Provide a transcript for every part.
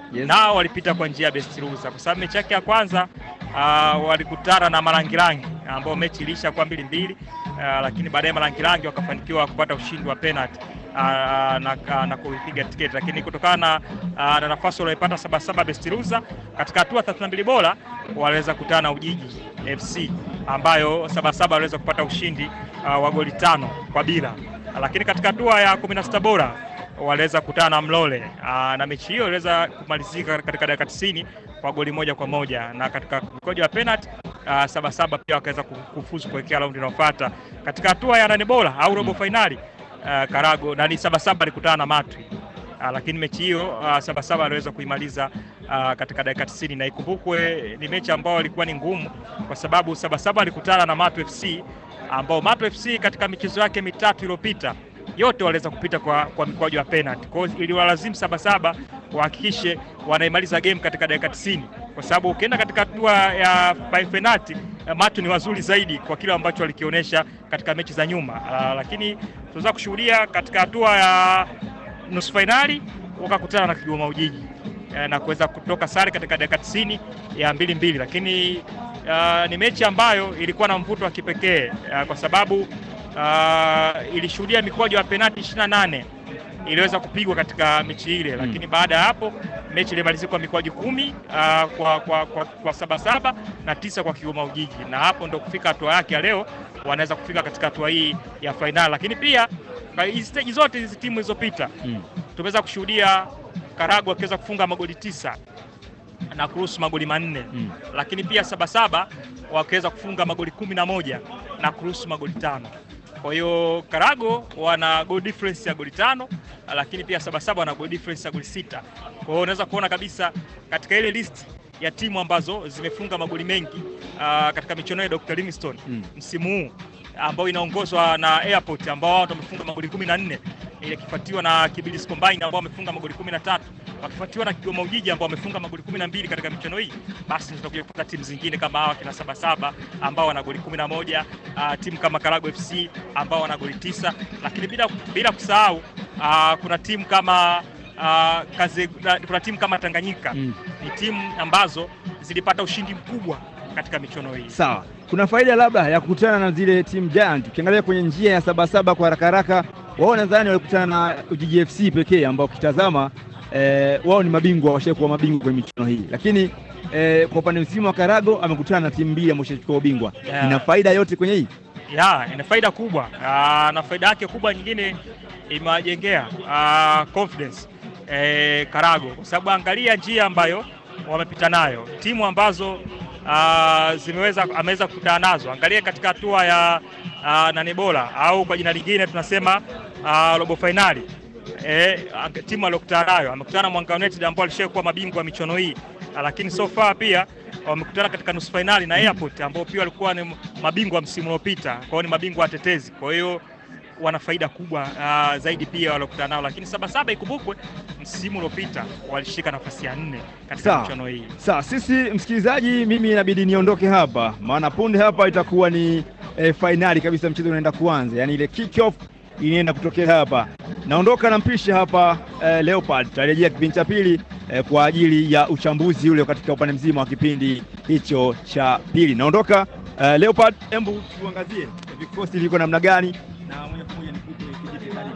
Yes. nao walipita kwa njia ya best loser, kwa sababu mechi yake ya kwanza uh, walikutana na Marangirangi ambao mechi iliisha kwa mbili mbili, uh, lakini baadaye Marangirangi wakafanikiwa kupata ushindi wa penalty uh, na, uh, na kuipiga tiketi, lakini kutokana na, uh, na nafasi walioipata Sabasaba best loser katika hatua 32 bora waliweza kukutana na Ujiji FC ambayo Sabasaba waliweza kupata ushindi uh, wa goli tano kwa bila, lakini katika hatua ya 16 bora waliweza kukutana na Mlole aa, na mechi hiyo iliweza kumalizika katika dakika 90 kwa goli moja kwa moja na katika mkojo wa penalty aa, Sabasaba pia wakaweza kufuzu kuelekea raundi inayofuata katika hatua ya nane bora au robo fainali. aa, Karago na ni Sabasaba alikutana na Matwi aa, lakini mechi hiyo aa, Sabasaba aliweza kuimaliza aa, katika dakika 90 na ikumbukwe ni mechi ambayo ilikuwa ni ngumu kwa sababu Sabasaba alikutana na Matwi FC ambao Matwi FC katika michezo yake mitatu iliyopita yote waliweza kupita kwa, kwa mikwaju ya penalty. Kwa hiyo iliwalazimu Sabasaba wahakikishe wanaimaliza game katika dakika 90, kwa sababu ukienda katika hatua ya penalty Matu ni wazuri zaidi kwa kile ambacho walikionyesha katika mechi za nyuma. Uh, lakini tunaweza kushuhudia katika hatua ya nusu fainali wakakutana na Kigoma Ujiji uh, na kuweza kutoka sare katika dakika 90 ya mbili mbili, lakini uh, ni mechi ambayo ilikuwa na mvuto wa kipekee uh, kwa sababu uh, ilishuhudia mikwaju ya penalti 28 iliweza kupigwa katika mechi ile, lakini baada ya hapo mechi ilimalizika kwa mikwaju kumi uh, kwa, kwa, kwa, kwa Sabasaba na tisa kwa Kigoma Ujiji, na hapo ndo kufika hatua yake ya leo, wanaweza kufika katika hatua hii ya fainali. Lakini pia hizi steji zote hizi timu zilizopita Mm. tumeweza kushuhudia Karagu akiweza kufunga magoli tisa na kuruhusu magoli manne Mm. lakini pia Sabasaba wakaweza kufunga magoli kumi na moja na kuruhusu magoli tano. Kwa hiyo Karago wana goal difference ya goli tano, lakini pia Sabasaba wana goal difference ya goli sita. Kwa hiyo unaweza kuona kabisa katika ile list ya timu ambazo zimefunga magoli mengi ah, katika michuano ya Dr. Livingstone Mm. msimu huu ambao inaongozwa na Airport ambao wao wamefunga magoli kumi na nne ikifuatiwa na Kibilis Combine ambao wamefunga magoli kumi na tatu wakifuatiwa na Kigoma Ujiji ambao wamefunga magoli kumi na mbili katika michuano hii. Basi tutakuja kupata timu zingine kama hawa kina Sabasaba ambao wana goli kumi na moja uh, timu kama Karago FC ambao wana goli tisa, lakini bila, bila kusahau uh, kuna timu kama uh, kaze, na- kuna timu kama Tanganyika Mm. ni timu ambazo zilipata ushindi mkubwa katika michuano hii. Sawa, kuna faida labda ya kukutana na zile team giant. Ukiangalia kwenye njia ya Sabasaba kwa haraka haraka, wao nadhani walikutana na Ujiji FC pekee ambao ukitazama eh, wao ni mabingwa, washakuwa mabingwa kwenye michuano hii, lakini eh, kwa upande msimu wa Karago amekutana na timu mbili ambao washachukua ubingwa. Yeah. Ina faida yote kwenye hii ya ina faida kubwa Ah, na faida yake kubwa nyingine imewajengea ah, confidence eh, Karago kwa sababu angalia njia ambayo wamepita nayo timu ambazo ah, zimeweza ameweza kukutana nazo. Angalia katika hatua ya ah, nane bora au kwa jina lingine tunasema ah, robo fainali eh, ang- timu aliyokutana nayo amekutana na Mwanga United ambao alishakuwa mabingwa wa michuano hii, Ah, lakini so far pia wamekutana katika nusu fainali na Airport ambao pia walikuwa ni mabingwa msimu uliopita, kwa hiyo ni mabingwa watetezi. Kwa hiyo wana faida kubwa ah, zaidi pia waliokutana nao, lakini Sabasaba ikumbukwe, msimu uliopita walishika nafasi ya nne katika Sawa. michuano hii. Sawa, sisi msikilizaji, mimi inabidi niondoke hapa, maana punde hapa itakuwa ni eh, fainali kabisa, mchezo unaenda kuanza, yaani ile kick off inaenda kutokea hapa. Naondoka na mpisha hapa eh, Leopard, tutarejea kipindi cha pili eh, kwa ajili ya uchambuzi ule katika upande mzima wa kipindi hicho cha pili. Naondoka eh, Leopard, hebu tuangazie vikosi viko namna gani, na moja kwa moja nikupe kijiti karibu.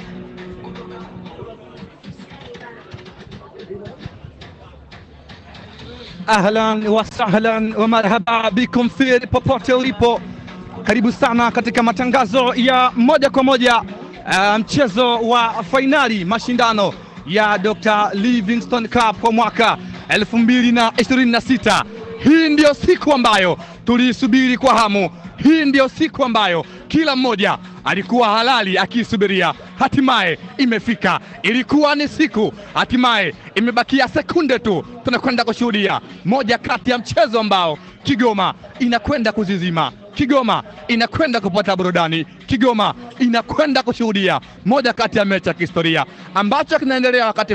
Ahlan wa sahlan wa marhaba bikum fi popote ulipo, karibu sana katika matangazo ya moja kwa moja uh, mchezo wa fainali mashindano ya Dr. Livingstone Cup kwa mwaka 2026. Hii ndiyo siku ambayo tuliisubiri kwa hamu. Hii ndiyo siku ambayo kila mmoja alikuwa halali akiisubiria, hatimaye imefika. Ilikuwa ni siku, hatimaye imebakia sekunde tu, tunakwenda kushuhudia moja kati ya mchezo ambao Kigoma inakwenda kuzizima. Kigoma inakwenda kupata burudani. Kigoma inakwenda kushuhudia moja kati ya mechi ya kihistoria ambacho kinaendelea wakati huu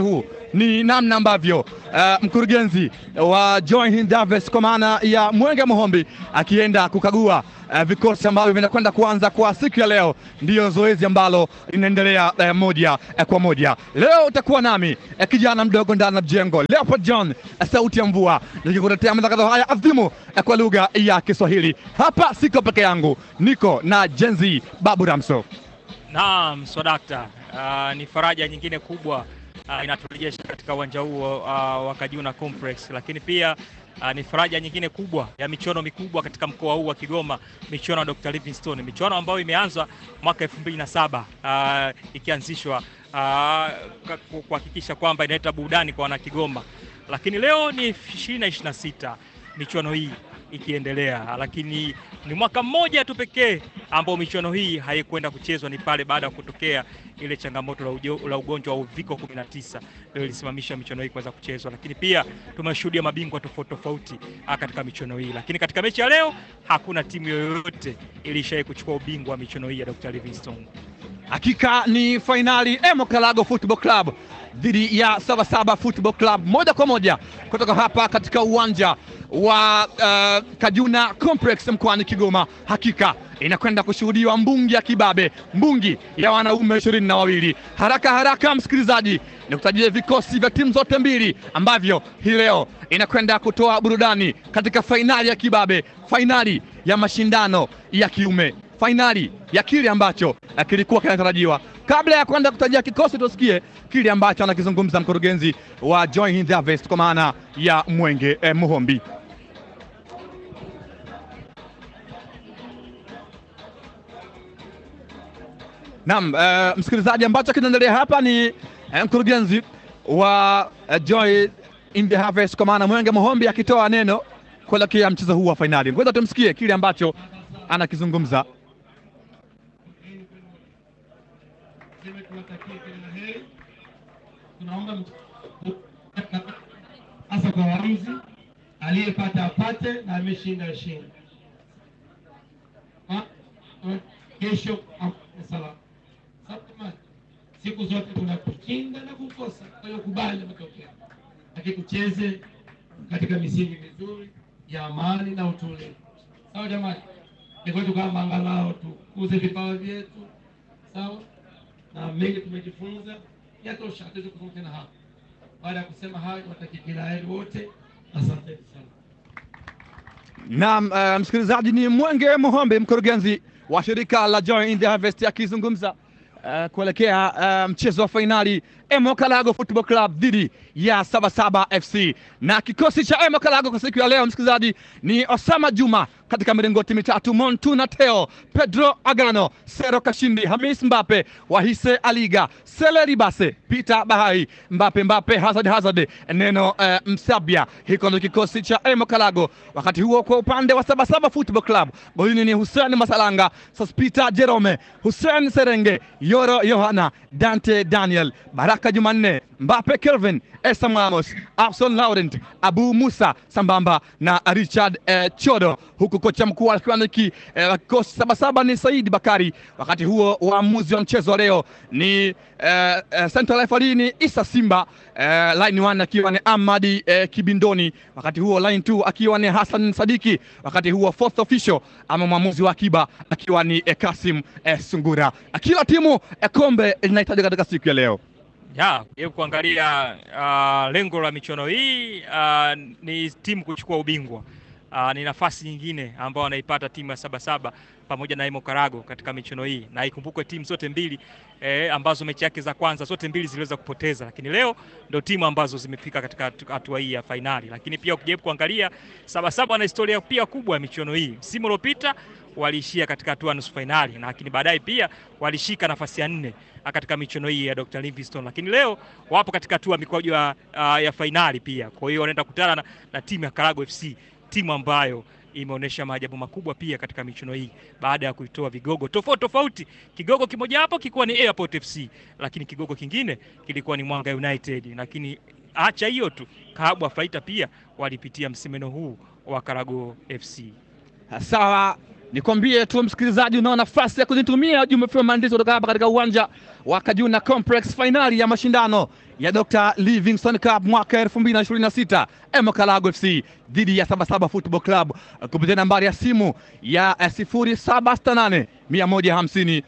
ni namna ambavyo uh, mkurugenzi wa Joy Hind Davis kwa maana ya Mwenge Muhombi akienda kukagua uh, vikosi ambavyo vinakwenda kuanza kwa siku ya leo. Ndiyo zoezi ambalo linaendelea uh, moja uh, kwa moja. Leo utakuwa nami uh, kijana mdogo ndani ya mjengo Leopold John uh, sauti ya mvua nikikuletea matangazo haya adhimu uh, kwa lugha ya Kiswahili. Hapa siko peke yangu, niko na Jenzi Babu Ramso. Naam, swadakta. Uh, ni faraja nyingine kubwa uh, inaturejesha katika uwanja huo uh, wa Kajuna Complex, lakini pia uh, ni faraja nyingine kubwa ya michuano mikubwa katika mkoa huu wa Kigoma, michuano ya Dr. Livingstone, michuano ambayo imeanza mwaka 2007 uh, ikianzishwa uh, kuhakikisha kwamba inaleta burudani kwa wana Kigoma, lakini leo ni 2026 michuano hii ikiendelea, lakini ni mwaka mmoja tu pekee ambao michuano hii haikwenda kuchezwa, ni pale baada ya kutokea ile changamoto la, ujo, la ugonjwa wa uviko 19 ndio ilisimamisha michuano hii kuweza kuchezwa, lakini pia tumeshuhudia mabingwa tofauti tofauti katika michuano hii, lakini katika mechi ya leo hakuna timu yoyote ilishawahi kuchukua ubingwa wa michuano hii ya Dr. Livingstone. Hakika ni fainali Emo Kalago Football Club dhidi ya Sabasaba Football Club, moja kwa moja kutoka hapa katika uwanja wa uh, Kajuna Complex mkoani Kigoma. Hakika inakwenda kushuhudiwa mbungi ya kibabe, mbungi ya wanaume ishirini na wawili. Haraka haraka, msikilizaji, nikutajie vikosi vya timu zote mbili ambavyo hii leo inakwenda kutoa burudani katika fainali ya kibabe, fainali ya mashindano ya kiume fainali ya kile ambacho kilikuwa kinatarajiwa. Kabla ya kwenda kutajia kikosi, tusikie kile ambacho anakizungumza mkurugenzi wa Joy Hind Harvest kwa maana ya Mwenge eh, Muhombi. Naam, eh, msikilizaji, ambacho kinaendelea hapa ni eh, mkurugenzi wa eh, Joy Hind Harvest kwa maana Mwenge Muhombi akitoa neno kuelekea mchezo huu wa fainali. Ngoja tumsikie kile ambacho anakizungumza. Tuwatakie kila la heri. Tunaomba hasa kwa waamuzi, aliyepata apate na ameshinda ashinde. Kesho salama. Siku zote kuna kushinda na kukosa, kwa hiyo kubali matokeo, lakini tucheze katika misingi mizuri ya amani na utulivu. Sawa jamani, ni kwetu kama angalau tukuze vipawa vyetu, sawa na mengi tumejifunza, yatosha, hatuwezi kusoma tena hapa. Baada ya kusema hayo, watakie kila heri wote, asanteni sana. Naam, uh, msikilizaji, ni Mwenge Muhombe, mkurugenzi wa shirika la Joy in the Harvest akizungumza uh, kuelekea uh, mchezo wa fainali Emo Kalago Football Club dhidi ya Sabasaba FC na kikosi cha Emo Kalago kwa siku ya leo, msikilizaji, ni Osama Juma katika milingoti mitatu, Montuna Teo, Pedro Agano, Sero Kashindi, Hamis Mbape, Wahise Aliga, Sele Ribase, Peter Bahai, Mbape Mbape, Hazard Hazard, Neno uh, Msabia. Hiko ndio kikosi cha Emo Kalago. Wakati huo kwa upande wa Sabasaba Football Club, golini ni Hussein Masalanga, Sospita Jerome, Hussein Serenge, Yoro Yohana, Dante Daniel, Baraka Jumanne, Mbape Kelvin, Esa Mamos, Abson Laurent, Abu Musa sambamba na Richard eh, Chodo, huku kocha mkuu akiwa ni kikosi eh, Sabasaba ni Saidi Bakari. Wakati huo waamuzi wa mchezo wa leo ni eh, eh, central referee ni Isa Simba eh, line 1 akiwa ni Amadi eh, Kibindoni, wakati huo line 2 akiwa ni Hassan Sadiki, wakati huo fourth official ama mwamuzi wa akiba akiwa ni eh, Kasim eh, Sungura. Kila timu eh, kombe linahitaji katika siku ya leo ya hebu kuangalia uh, lengo la michuano hii uh, ni timu kuchukua ubingwa. Uh, ni nafasi nyingine ambayo anaipata timu ya Sabasaba pamoja na Emo Karago katika michuano hii, na ikumbukwe timu zote mbili eh, ambazo mechi yake za kwanza zote mbili ziliweza kupoteza, lakini leo ndio timu ambazo zimefika katika hatua hii ya fainali. Lakini pia ukijaribu kuangalia Sabasaba ana historia pia kubwa ya michuano hii. Msimu uliopita waliishia katika hatua nusu fainali, lakini baadaye pia walishika nafasi ya nne katika michuano hii ya Dr. Livingstone, lakini leo wapo katika hatua mikwaju ya, uh, ya fainali pia. Kwa hiyo wanaenda kukutana na, na timu ya Karago FC, timu ambayo imeonyesha maajabu makubwa pia katika michuano hii baada ya kuitoa vigogo tofauti tofauti. Kigogo kimoja hapo kilikuwa ni Airport FC, lakini kigogo kingine kilikuwa ni Mwanga United. Lakini acha hiyo tu, Kahabwa Faita pia walipitia msimeno huu wa Karago FC. Sawa, nikwambie tu msikilizaji, unao nafasi ya kunitumia ujumbe wa maandishi kutoka hapa katika uwanja wa Kajuna Complex, fainali ya mashindano ya Dr. Livingstone Cup mwaka 2026 Emokalago FC dhidi ya Sabasaba Football Club kupitia nambari ya simu ya 0768 150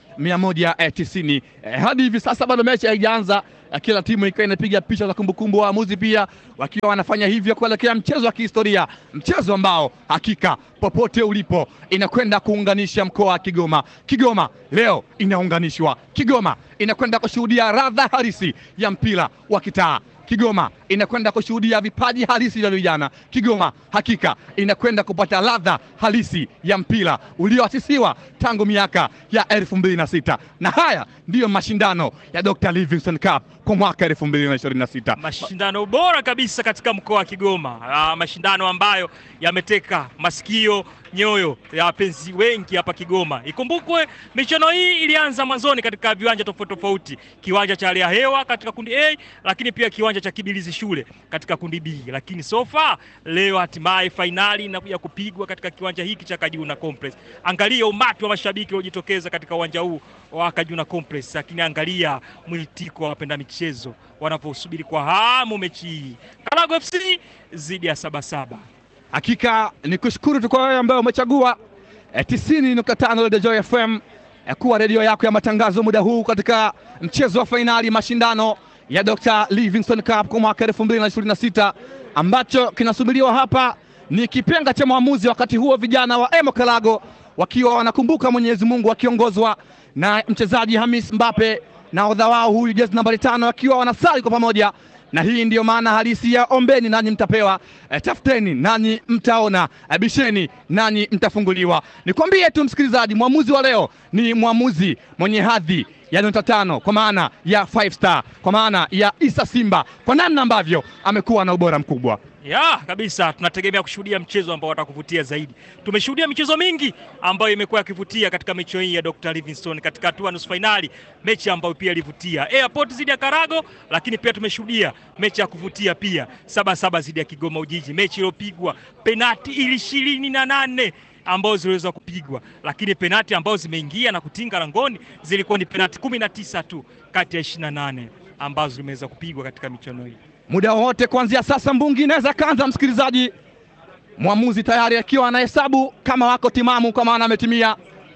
190. Hadi hivi sasa bado mechi haijaanza, kila timu ikiwa inapiga picha za kumbukumbu, waamuzi pia wakiwa wanafanya hivyo kuelekea mchezo wa kihistoria, mchezo ambao hakika popote ulipo inakwenda kuunganisha mkoa wa Kigoma. Kigoma leo inaunganishwa, Kigoma inakwenda kushuhudia radha halisi ya mpira wa kitaa. Kigoma inakwenda kushuhudia vipaji halisi vya vijana. Kigoma hakika inakwenda kupata ladha halisi ya mpira ulioasisiwa tangu miaka ya elfu mbili na sita na haya ndiyo mashindano ya Dr. Livingstone Cup kwa mwaka elfu mbili na ishirini na sita mashindano bora kabisa katika mkoa wa Kigoma. Ah, mashindano ambayo yameteka masikio nyoyo ya wapenzi wengi hapa Kigoma. Ikumbukwe michuano hii ilianza mwanzoni katika viwanja tofauti tofauti, kiwanja cha hali ya hewa katika kundi A, lakini pia kiwanja cha Kibilizi shule katika kundi B, lakini so far leo hatimaye fainali inakuja kupigwa katika kiwanja hiki cha Kajuna Complex. Angalia umati wa mashabiki waliojitokeza katika uwanja huu wa Kajuna Complex, lakini angalia mwitiko wa wapenda michezo wanaposubiri kwa hamu mechi hii Karago FC dhidi ya Sabasaba. Hakika ni kushukuru tu kwa wewe ambaye umechagua eh, 90.5 Radio Joy FM eh, kuwa redio yako ya matangazo muda huu katika mchezo wa fainali mashindano ya Dr. Livingstone Cup kwa mwaka 2026 ambacho kinasubiriwa hapa ni kipenga cha mwamuzi. Wakati huo vijana wa Emo Kalago wakiwa wanakumbuka Mwenyezi Mungu wakiongozwa na mchezaji Hamis Mbape na odha wao huyu jezi nambari tano wakiwa wanasali kwa pamoja na hii ndiyo maana halisi ya ombeni nanyi mtapewa, e, tafuteni nanyi mtaona, e, bisheni nanyi mtafunguliwa. Nikwambie tu msikilizaji, mwamuzi wa leo ni mwamuzi mwenye hadhi ya nyota tano kwa maana ya five star, kwa maana ya Isa Simba, kwa namna ambavyo amekuwa na ubora mkubwa. Ya kabisa, tunategemea kushuhudia mchezo ambao watakuvutia zaidi. Tumeshuhudia michezo mingi ambayo imekuwa yakivutia katika mechi hii ya Dr. Livingstone katika hatua nusu fainali, mechi ambayo pia ilivutia Airport zidi ya Karago, lakini pia tumeshuhudia mechi ya kuvutia pia saba saba zidi ya Kigoma Ujiji, mechi iliyopigwa penati ili ishirini na nane ambazo ziliweza kupigwa, lakini penati ambazo zimeingia na kutinga langoni zilikuwa ni penati kumi na tisa tu kati ya ishirini na nane ambazo zimeweza kupigwa katika michuano hii. Muda wowote kuanzia sasa mbungi inaweza kaanza, msikilizaji. Mwamuzi tayari akiwa anahesabu kama wako timamu, kwa maana ametimia.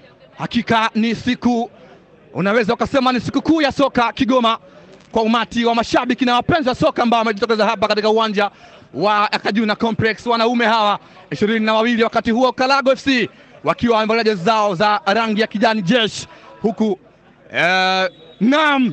Hakika ni siku, unaweza ukasema ni siku kuu ya soka Kigoma, kwa umati wa mashabiki na wapenzi wa soka ambao wamejitokeza hapa katika uwanja wa Kajuna Complex. Wanaume hawa ishirini na wawili, wakati huo Kalago FC wakiwa wamevalia jezi zao za rangi ya kijani jeshi, huku eh, naam,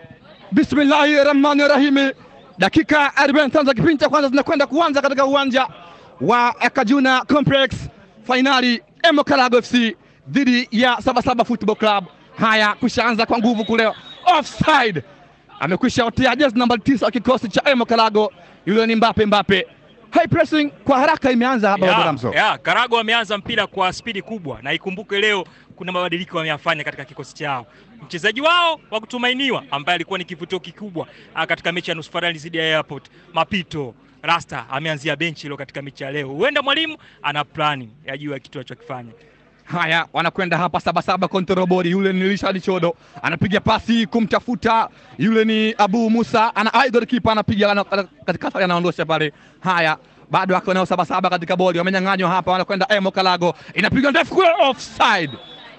bismillahi rahmani rahimi Dakika 45 za kipindi cha kwanza zinakwenda kuanza katika uwanja wa Kajuna Complex, fainali Emo Kalago FC dhidi ya Sabasaba Football Club. Haya, kushaanza kwa nguvu kule, offside amekwisha otea jezi namba tisa wa kikosi cha Emo Kalago, yule ni Mbape. Mbape high pressing kwa haraka imeanza hapa Ya, Ramso. ya, Karago wameanza mpira kwa spidi kubwa, na ikumbuke leo kuna mabadiliko wameyafanya katika kikosi chao. Mchezaji wao wa kutumainiwa ambaye alikuwa ni kivutio kikubwa ah, katika mechi ya nusu fainali dhidi ya Airport, Mapito Rasta ameanzia benchi leo katika mechi ya leo. Huenda mwalimu ana plani ya juu ya kitu alichokifanya. Haya, wanakwenda hapa Sabasaba control board. Yule ni Richard Chodo anapiga pasi kumtafuta, yule ni Abu Musa ana idol keeper anapiga ana- ana- katikati, anaondosha pale. Haya, bado wako nao Sabasaba katika bodi, wamenyang'anywa hapa, wanakwenda Emo Kalago, inapiga ndefu kule, offside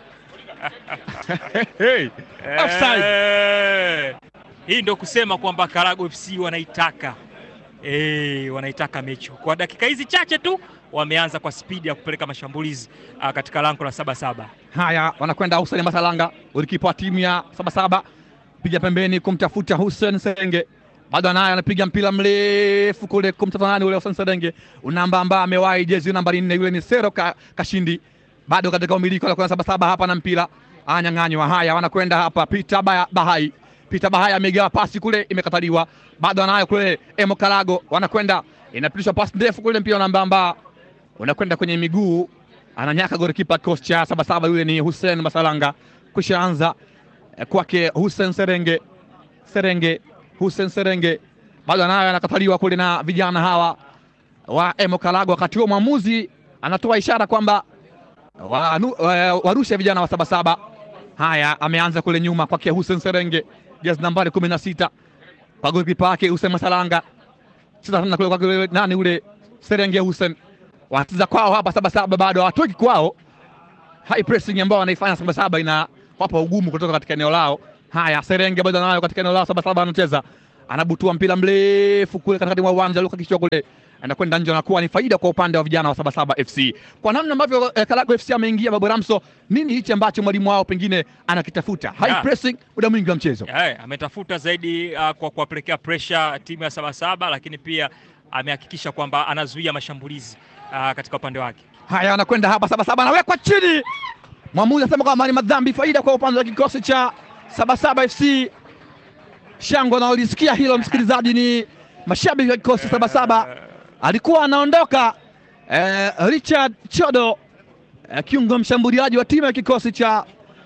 hey, offside. Eh, hii ndio kusema kwamba Karago FC wanaitaka eh, wanaitaka mechi kwa dakika hizi chache tu wameanza kwa spidi ya kupeleka mashambulizi ah, katika lango la saba saba. Haya, wanakwenda Hussein Masalanga, golikipa wa timu ya Sabasaba, piga pembeni kumtafuta Hussein Serenge, bado anaye anapiga mpira mrefu kule kumtafuta nani ule Hussein Serenge, unamba ambaye amewahi jezi nambari nne, yule ni Sero ka, Kashindi, bado katika umiliki wanakwenda Sabasaba hapa na mpira anyang'anywa. Haya, wanakwenda hapa Peter Ba- Bahai, Peter Bahai amegawa pasi kule, imekataliwa, bado anayo kule Emo Karago, wanakwenda inapitishwa pasi ndefu kule, mpira unambamba unakwenda kwenye miguu ananyaka golikipa kikosi cha Sabasaba, yule ni Hussein Masalanga. Kushaanza eh, kwake Hussein Serenge, Serenge, Hussein Serenge bado anayo, anakataliwa kule na vijana hawa wa Emo Kalago. Wakati huo mwamuzi anatoa ishara kwamba wanu- eh, warushe vijana wa Sabasaba. Haya, ameanza kule nyuma kwake Hussein Serenge, jezi nambari kumi na sita kwa golikipa wake Hussein Masalanga, cheza tena kule kwa kule nani ule Serenge Hussein, wanacheza kwao hapa Sabasaba, bado hawatoki kwao. High pressing ambao wanaifanya Sabasaba ina wapa ugumu kutoka katika eneo lao. Haya, Serenge bado anayo katika eneo lao, Sabasaba anacheza, anabutua mpira mrefu kule katikati mwa uwanja, Luka kichwa kule anakwenda nje, anakuwa ni faida kwa upande wa vijana wa Sabasaba FC. Kwa namna ambavyo eh, Karago FC ameingia Babu Ramso, nini hichi ambacho mwalimu wao pengine anakitafuta? High Yeah. pressing muda mwingi wa mchezo. Eh, ametafuta zaidi uh, kwa kuwapelekea pressure timu ya Sabasaba, lakini pia amehakikisha kwamba anazuia mashambulizi uh, katika upande wake. Haya, anakwenda hapa Sabasaba, anawekwa chini. Mwamuzi anasema kwamba ni madhambi, faida kwa upande wa kikosi cha Sabasaba FC. Shangwe anaolisikia hilo, msikilizaji, ni mashabiki wa kikosi cha Sabasaba. Alikuwa anaondoka eh, Richard Chodo eh, kiungo mshambuliaji wa timu ya kikosi cha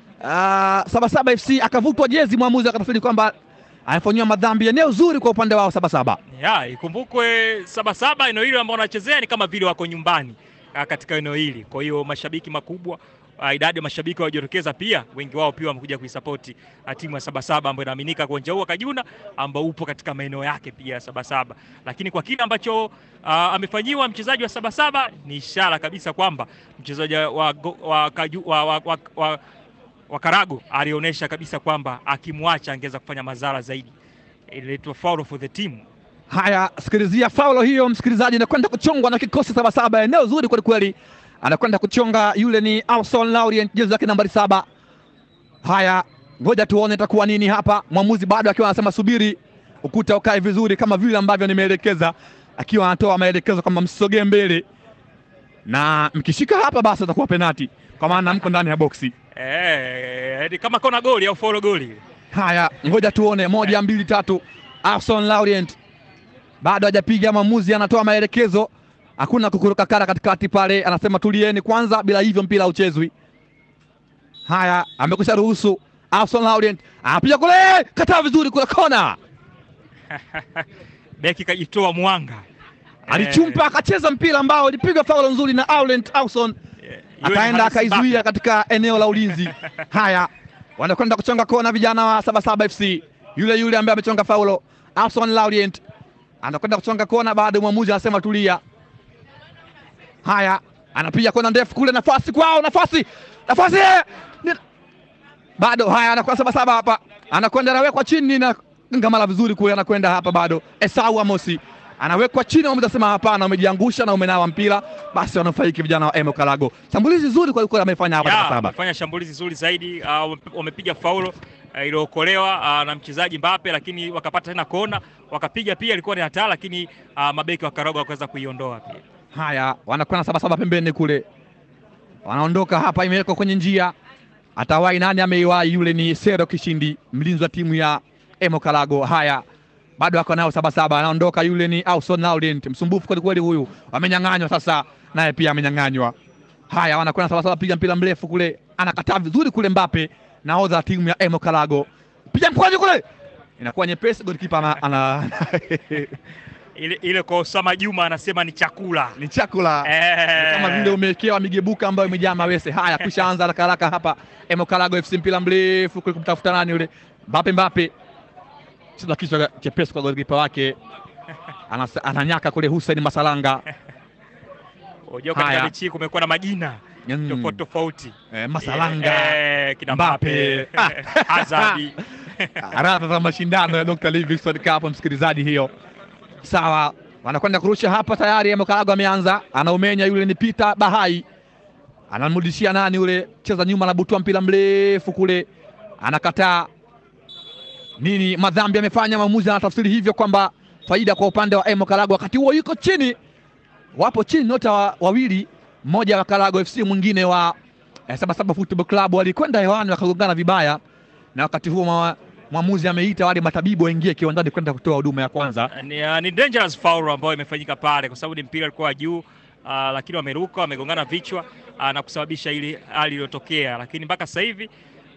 uh, Sabasaba FC akavutwa jezi, mwamuzi akatafsiri kwamba amefanyiwa madhambi. Eneo zuri kwa upande wao Sabasaba. Ya, ikumbukwe Sabasaba eneo hili ambao wanachezea ni kama vile wako nyumbani uh, katika eneo hili. Kwa hiyo mashabiki makubwa uh, idadi ya mashabiki waliojitokeza pia wengi wao pia wamekuja kuisapoti uh, timu ya Sabasaba ambayo inaaminika kwa uwanja huu wa Kajuna ambao upo katika maeneo yake pia ya Sabasaba. Lakini kwa kile ambacho uh, amefanyiwa mchezaji wa Sabasaba ni ishara kabisa kwamba mchezaji wa, go- wa, Kaju- wa, wa, wa, wa, wa Karago alionyesha kabisa kwamba akimwacha angeweza kufanya madhara zaidi. Inaitwa foul for the team. Haya, sikilizia faulo hiyo, msikilizaji, anakwenda kuchongwa na kikosi Sabasaba. Eneo zuri kweli kweli, anakwenda kuchonga. Yule ni Alson Laurent, jezi yake nambari saba. Haya, ngoja tuone itakuwa nini hapa. Mwamuzi bado akiwa anasema subiri ukuta ukae vizuri, kama vile ambavyo nimeelekeza, akiwa anatoa maelekezo kwamba msisogee mbele na mkishika hapa basi itakuwa penati, kwa maana mko ndani ya boksi. Eh, ni kama kona goli au follow goli. Haya, ngoja tuone, moja mbili tatu. Arson Laurent bado hajapiga, mwamuzi anatoa maelekezo, hakuna kukuruka kara katikati pale, anasema tulieni kwanza, bila hivyo mpira uchezwi. Haya, amekwisha ruhusu. Arson Laurent anapiga kule, kataa vizuri kule kona, Beki kajitoa mwanga. alichumpa akacheza mpira ambao ilipigwa faulo nzuri na Laurent Arson Eh, yule akaenda Haris akaizuia Mbappe. katika eneo la ulinzi. Haya, wanakwenda kuchonga kona vijana wa Sabasaba FC. Yule yule ambaye amechonga faulo Arson Laurent anakwenda kuchonga kona, baada mwamuzi anasema tulia. Haya, anapiga kona ndefu kule, nafasi kwao, nafasi nafasi, Ni- bado haya, anakuwa Sabasaba hapa, anakwenda anawekwa chini na ngamala vizuri kule, anakwenda hapa bado. Esau Amosi anawekwa chini, mwamuzi anasema hapana, umejiangusha na umenawa mpira, basi wanafaiki vijana wa Emo Kalago. Shambulizi zuri kwa kweli amefanya hapa Ya, Sabasaba. wamefanya shambulizi zuri zaidi uh, wame- wamepiga faulo uh, iliyookolewa uh, na mchezaji Mbappe, lakini wakapata tena kona wakapiga pia, ilikuwa ni hatari, lakini uh, mabeki wa Karago wakaweza kuiondoa pia. Haya, wanakwenda Sabasaba pembeni kule, wanaondoka hapa, imewekwa kwenye njia. Atawai nani ameiwai? Yule ni Sero Kishindi, mlinzi wa timu ya Emo Kalago. Haya, bado ako nao Sabasaba, anaondoka. Yule ni Auson Laurent, msumbufu kweli kweli huyu, amenyang'anywa sasa, naye pia amenyang'anywa. Haya, wanakwenda Sabasaba, piga mpira mrefu kule, anakataa vizuri kule. Mbappe, nahodha wa timu ya Emo Kalago, piga mkwaju kule, inakuwa nyepesi. Golikipa ana, ana Ile, ile kwa Osama Juma anasema ni chakula ni chakula eh, kama vile umewekewa migebuka ambayo imejaa mawese. Haya, kisha anza haraka haraka hapa. Emokalago FC mpira mrefu kule kumtafuta nani yule Mbappe. Mbappe cheza kichwa chepesi kwa golikipa wake, Anas- ananyaka kule Hussein Masalanga. unajua katika Haya. mechi hii kumekuwa na majina Mm. tofauti tofauti Eh, Masalanga eh, kina Mbappe. Mbappe Hazard radha za mashindano ya Dr. Livingstone Cup, msikilizaji. Hiyo sawa, wanakwenda kurusha hapa tayari. Emokalago ameanza, anaumenya. Yule ni Peter Bahai, anamrudishia nani yule, cheza nyuma, anabutua mpira mrefu kule, anakataa nini, madhambi amefanya. Mwamuzi anatafsiri hivyo kwamba faida kwa upande wa Emo Kalago. Wakati huo yuko chini, wapo chini nyota wa, wawili, mmoja wa Kalago FC mwingine wa eh, Sabasaba Football Club, walikwenda hewani wakagongana vibaya, na wakati huo mwa- mwamuzi ameita wale matabibu waingie kiwanjani kwenda kutoa huduma ya kwanza. ni, uh, ni dangerous foul ambayo imefanyika pale kwa sababu ni mpira ulikuwa juu uh, lakini wameruka wamegongana vichwa uh, na kusababisha ile hali iliyotokea, lakini mpaka sasa hivi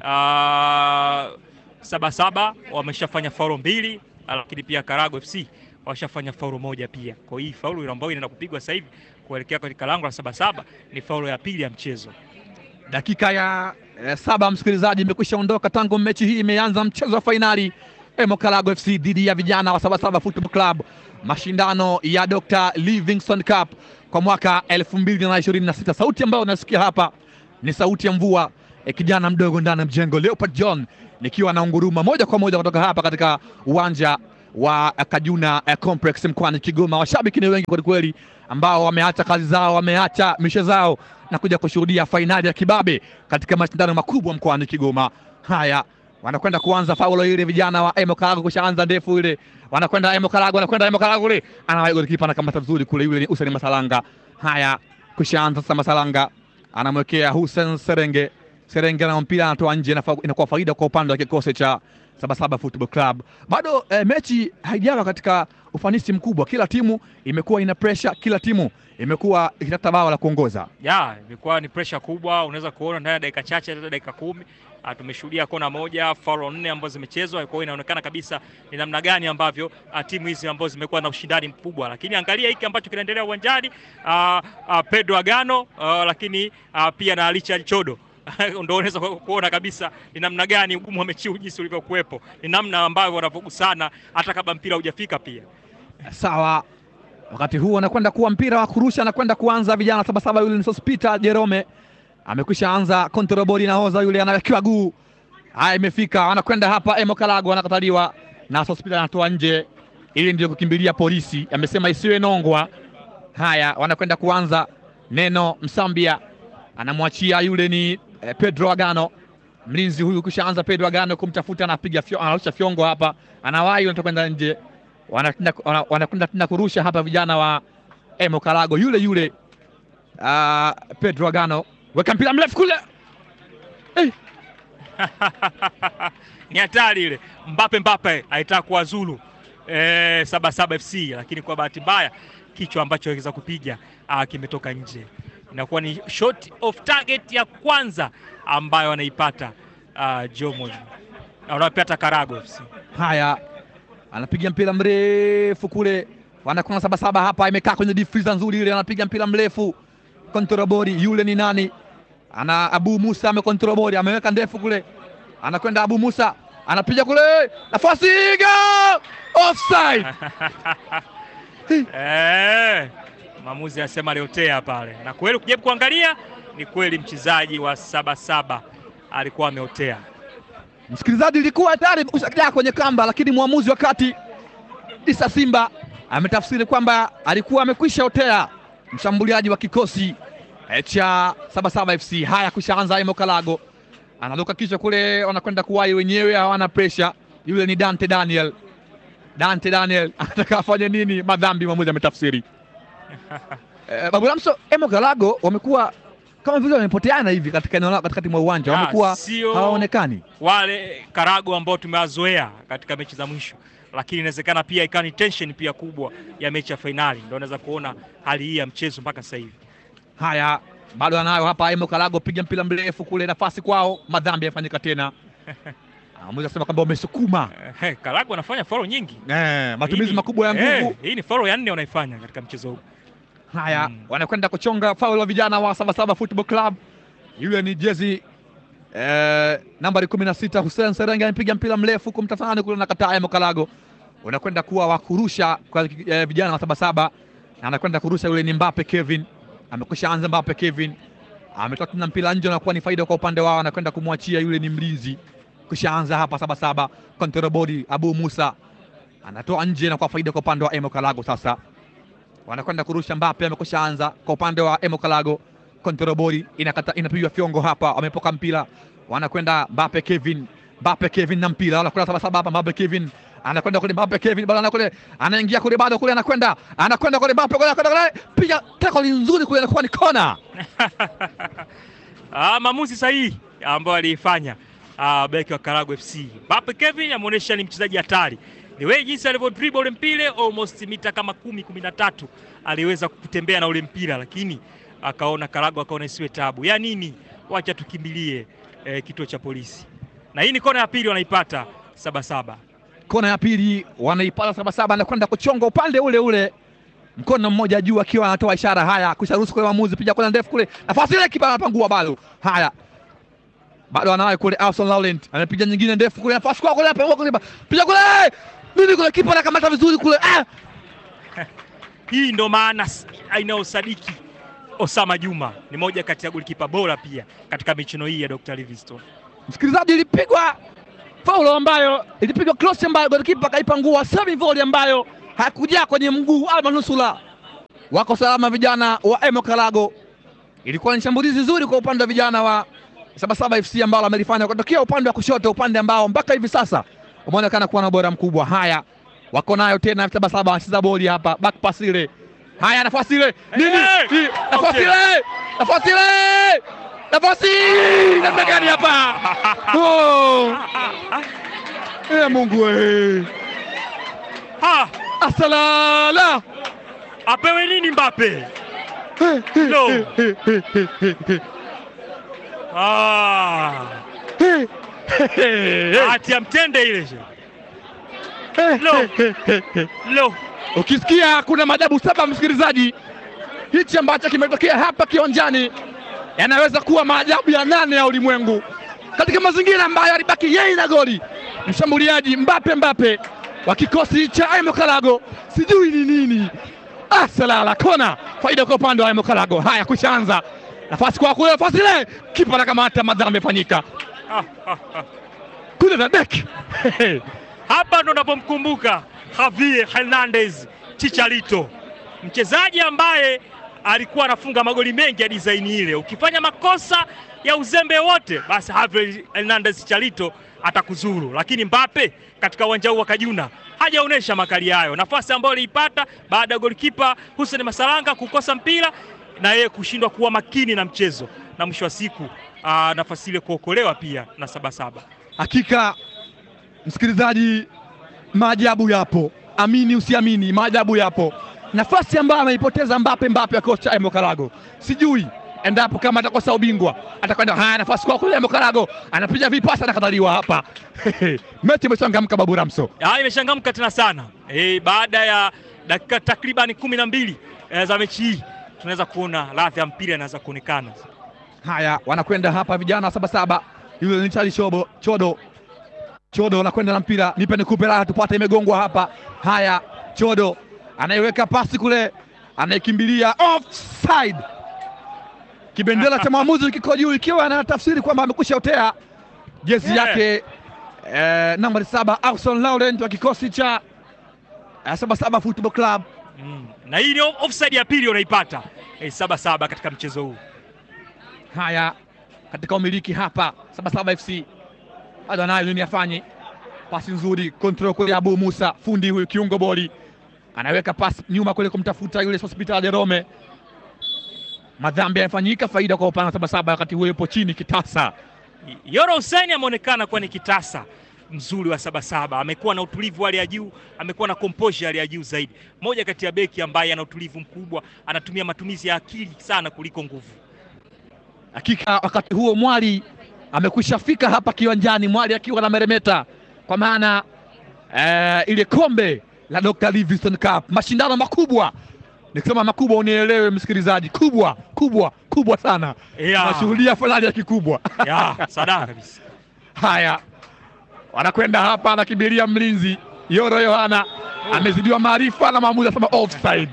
uh, Sabasaba wameshafanya faulo mbili uh, lakini pia Karago FC washafanya faulo moja pia. Kwa hii faulo ambayo inaenda kupigwa sasa hivi kuelekea katika lango la Sabasaba ni faulo ya pili ya mchezo. Dakika ya eh, saba msikilizaji, imekwisha ondoka tangu mechi hii imeanza, mchezo wa fainali Emokalago FC dhidi ya vijana wa Sabasaba Football Club, mashindano ya Dr. Livingstone Cup kwa mwaka 2026. Sauti ambayo unasikia hapa ni sauti ya mvua e, kijana mdogo ndani ya mjengo Leopard John, nikiwa na unguruma moja kwa moja kutoka hapa katika uwanja wa Kajuna eh, Complex mkoani Kigoma. Washabiki ni wengi kwelikweli, ambao wameacha kazi zao, wameacha mishe zao na kuja kushuhudia fainali ya kibabe katika mashindano makubwa mkoani Kigoma. Haya, wanakwenda kuanza faulo ile, vijana wa Emo Karago kushaanza ndefu ile, wanakwenda Emo Karago, wanakwenda Emo Karago ile, anawahi golikipa anakamata vizuri kule, yule ni Hussein Masalanga. Haya, kushaanza sasa, Masalanga anamwekea Hussein Serenge, Serenge na mpira anatoa nje, inafa- inakuwa faida kwa upande wa kikosi cha Sabasaba Football Club. Bado eh, mechi haijawa katika ufanisi mkubwa, kila timu imekuwa ina pressure, kila timu imekuwa ikitafuta bao la kuongoza. ya imekuwa ni pressure kubwa. Unaweza kuona ndani ya dakika chache, hata dakika kumi ah, tumeshuhudia kona moja, faulo nne ambazo zimechezwa. Kwa hiyo inaonekana kabisa ni namna gani ambavyo ah, timu hizi ambazo zimekuwa na ushindani mkubwa, lakini angalia hiki ambacho kinaendelea uwanjani, ah, ah, Pedro Agano ah, lakini ah, pia na Richard Chodo ndio unaweza ku- kuona kabisa ni namna gani ugumu wa mechi huu jinsi ulivyokuwepo, ni namna ambavyo wanavyogusana hata kabla mpira hujafika pia Sawa, wakati huu anakwenda kuwa mpira wa kurusha, anakwenda kuanza vijana Sabasaba. Yule ni Sospita Jerome amekwisha anza kontrobori, nahoza yule anawekewa guu. Haya, imefika anakwenda hapa, Emo Kalago anakataliwa na Sospita anatoa nje, ili ndio kukimbilia polisi, amesema isiwe nongwa. Haya, wanakwenda kuanza neno Msambia anamwachia yule ni eh, Pedro Agano mlinzi huyu kushaanza Pedro Agano kumtafuta, anapiga fyo, anarusha fyongo hapa, anawahi wanataka kwenda nje, wanakwenda wana- wanakwenda tena kurusha hapa, vijana wa Emo Kalago yule yule uh, Pedro Agano weka mpira mrefu kule eh, ni hatari ile. Mbape Mbape alitaka kuwazulu eh, Sabasaba FC, lakini kwa bahati mbaya kichwa ambacho aliweza kupiga ah, kimetoka nje. Inakuwa ni shot of target ya kwanza ambayo anaipata ah, Jomo anapata Karago FC. haya anapiga mpira mrefu kule, wanakwenda Sabasaba hapa, imekaa kwenye difiza nzuri ile, anapiga mpira mrefu kontrobori, yule ni nani? Ana Abu Musa amekontrobori, ameweka ndefu kule, anakwenda Abu Musa anapiga kule, nafasi go! offside. Eh, maamuzi anasema aliotea pale, na kweli ukijaribu kuangalia ni kweli mchezaji wa Sabasaba alikuwa ameotea. Msikilizaji, ilikuwa hatari kushakia kwenye kamba, lakini mwamuzi wa kati Isa Simba ametafsiri kwamba alikuwa amekwisha otea mshambuliaji wa kikosi eh, cha Sabasaba FC. Haya, kushaanza Emo Kalago analuka kichwa kule, wanakwenda kuwai wenyewe, hawana presha. Yule ni Dante Daniel. Dante Daniel anataka afanye nini? Madhambi, mwamuzi ametafsiri. Eh, Babu Lamso, Emo Kalago wamekuwa kama vile wamepoteana hivi katika eneo lao katikati mwa uwanja, Ya, wamekuwa sio- hawaonekani. wale Karago ambao tumewazoea katika mechi za mwisho, lakini inawezekana pia ikawa ni tension pia kubwa ya mechi ya fainali, ndio unaweza kuona hali hii ya mchezo mpaka sasa hivi. Haya, bado anayo hapa Emo Kalago, piga mpira mrefu kule, nafasi kwao, madhambi yafanyika tena. Mwamuzi asema kwamba wamesukuma Eh, Karago anafanya faulo nyingi, eh, matumizi Hii ni- makubwa ya nguvu. eh, hii ni faulo ya nne wanaifanya katika mchezo huu. Haya, Mm. wanakwenda kuchonga faul wa vijana wa Sabasaba Football Club. Yule ni jezi eh, nambari kumi na sita Hussein Serenge amepiga mpira mrefu kumtafani kule, nakataa Emo Kalago, unakwenda kuwa wa kurusha kwa eh, vijana wa Sabasaba, na anakwenda kurusha yule ni Mbappe Kevin, amekwisha anza Mbappe Kevin ametoa tena mpira nje, unakuwa ni faida kwa upande wao, anakwenda kumwachia yule ni mlinzi, kushaanza hapa Sabasaba kontrobodi Abu Musa anatoa nje na kwa faida kwa upande wa Emo Kalago sasa wanakwenda kurusha. Mbappe amekwisha anza kwa upande wa Emo Kalago, kontrobori inakata inapigwa fyongo hapa, wamepoka mpira, wanakwenda Mbappe Kevin, Mbappe Kevin na mpira, wanakwenda Sabasaba hapa, Mbappe Kevin anakwenda kule, Mbappe Kevin bado anakwenda anaingia kule, bado kule anakwenda anakwenda kule, Mbappe kule anakwenda kule, piga tackle nzuri kule, inakuwa ni kona. Ah, maamuzi sahihi ambayo aliifanya ah, beki wa Karago FC. Mbappe Kevin ameonyesha ni mchezaji hatari. Ni wewe jinsi alivyo dribble ule mpira almost mita kama kumi kumi na tatu aliweza kutembea na ule mpira, lakini akaona Karago akaona isiwe tabu ya nini, wacha tukimbilie eh, kituo cha polisi. Na hii ni kona ya pili wanaipata Sabasaba. Kona ya pili wanaipata Sabasaba, anakwenda kuchonga upande ule ule, mkono mmoja juu akiwa anatoa ishara. Haya, kusharuhusu kule mwamuzi, piga kona ndefu kule, nafasi ile, kipa anapangua balo. Haya, bado anawahi kule. Alson Laurent anapiga nyingine ndefu kule, nafasi kwa kule, hapa kule, piga kule, nini kule, kipa anakamata vizuri kule, ah! Hii ndo maana s- inayosadiki Osama Juma ni moja kati ya golikipa bora pia katika michuano hii ya Dr. Livingstone. Msikilizaji, ilipigwa faulo ambayo ilipigwa cross ambayo golikipa akaipa nguo semi volley ambayo hakujaa kwenye mguu ama nusula. Wako salama vijana wa Emo Kalago. Ilikuwa ni shambulizi zuri kwa upande wa vijana wa Sabasaba FC ambao wamelifanya kutokea upande wa kushoto, upande ambao mpaka hivi sasa umeonekana kuwa na ubora mkubwa. Haya, wako nayo tena Sabasaba, wanacheza boli hapa, back pass ile. Haya, nafasi ile nini? Hey! Ni- Nafasi Okay. ile, nafasi ile, nafasi namna gani hapa? Oh! Eh, Mungu we. Ha, Asalala. apewe nini Mbappe? No. Ah, hati ya mtende ile. Lo. Lo. Ukisikia kuna maajabu saba, msikilizaji, hichi ambacho kimetokea hapa kiwanjani yanaweza kuwa maajabu ya nane ya ulimwengu katika mazingira ambayo alibaki yeye na goli mshambuliaji Mbape Mbape wa kikosi cha Aimo Kalago, sijui ni nini. Ah, salala kona, faida kwa upande wa Aimo Kalago. Haya, kushaanza nafasi kwa kule, nafasi ile, kipa anakamata, madhambi yamefanyika Ah, ah, ah. kule na beki Hapa ndo napomkumbuka Javier Hernandez Chicharito, mchezaji ambaye alikuwa anafunga magoli mengi ya design ile. Ukifanya makosa ya uzembe wote, basi Javier Hernandez Chicharito atakuzuru, lakini Mbappe katika uwanja huu wa Kajuna hajaonyesha makali hayo. Nafasi ambayo aliipata baada ya golikipa Hussein Masalanga kukosa mpira na yeye kushindwa kuwa makini na mchezo, na mwisho wa siku aa, nafasi ile kuokolewa pia na Sabasaba. Hakika msikilizaji, maajabu yapo, amini usiamini, maajabu yapo. Nafasi ambayo ameipoteza Mbape Mbape ya kocha Emo Karago, sijui endapo kama atakosa ubingwa atakwenda. Haya, nafasi kwa kule, Emo Karago anapiga vipasa, anakataliwa hapa. Mechi imechangamka, Babu Ramso. Ah, imechangamka tena sana e, baada ya dakika takriban kumi na mbili e, za mechi hii tunaweza kuona ladha ya mpira inaweza kuonekana. Haya, wanakwenda hapa vijana wa Sabasaba, yule ni Charlie Chobo, Chodo Chodo anakwenda na mpira, nipe nikupe raha tupate, imegongwa hapa. Haya, Chodo anaiweka pasi kule, anaikimbilia offside. Kibendera cha mwamuzi kiko juu, ikiwa anatafsiri kwamba amekwisha otea jezi Yeah. yake eh, nambari saba Auson Laurent wa kikosi cha eh, Sabasaba Football Club. Mm. Na hii ni off- offside ya pili unaipata e, saba saba katika mchezo huu. Haya, katika umiliki hapa Sabasaba FC bado anayo nini afanye? Pasi nzuri, control kule Abu Musa, fundi huyu kiungo boli anaweka pasi nyuma kule kumtafuta yule Hospital de Rome. Madhambi yamefanyika, faida kwa upande wa Sabasaba, wakati huo yupo chini kitasa. Yoro Hussein ameonekana kuwa ni kitasa mzuri wa Sabasaba, amekuwa na utulivu wa hali ya juu, amekuwa na composure ya hali ya juu zaidi. Moja kati ya beki ambaye ana utulivu mkubwa, anatumia matumizi ya akili sana kuliko nguvu. Hakika wakati huo Mwali amekwisha fika hapa kiwanjani, Mwali akiwa na meremeta kwa maana eh, ile kombe la Dr. Livingstone Cup, mashindano makubwa. Nikisema makubwa unielewe msikilizaji, kubwa kubwa kubwa sana. Yeah. Tunashuhudia fainali ya kikubwa. Ya, sadaka kabisa. Haya, wanakwenda hapa, anakimbilia mlinzi Yoro Yohana, amezidiwa maarifa na maamuzi anasema offside.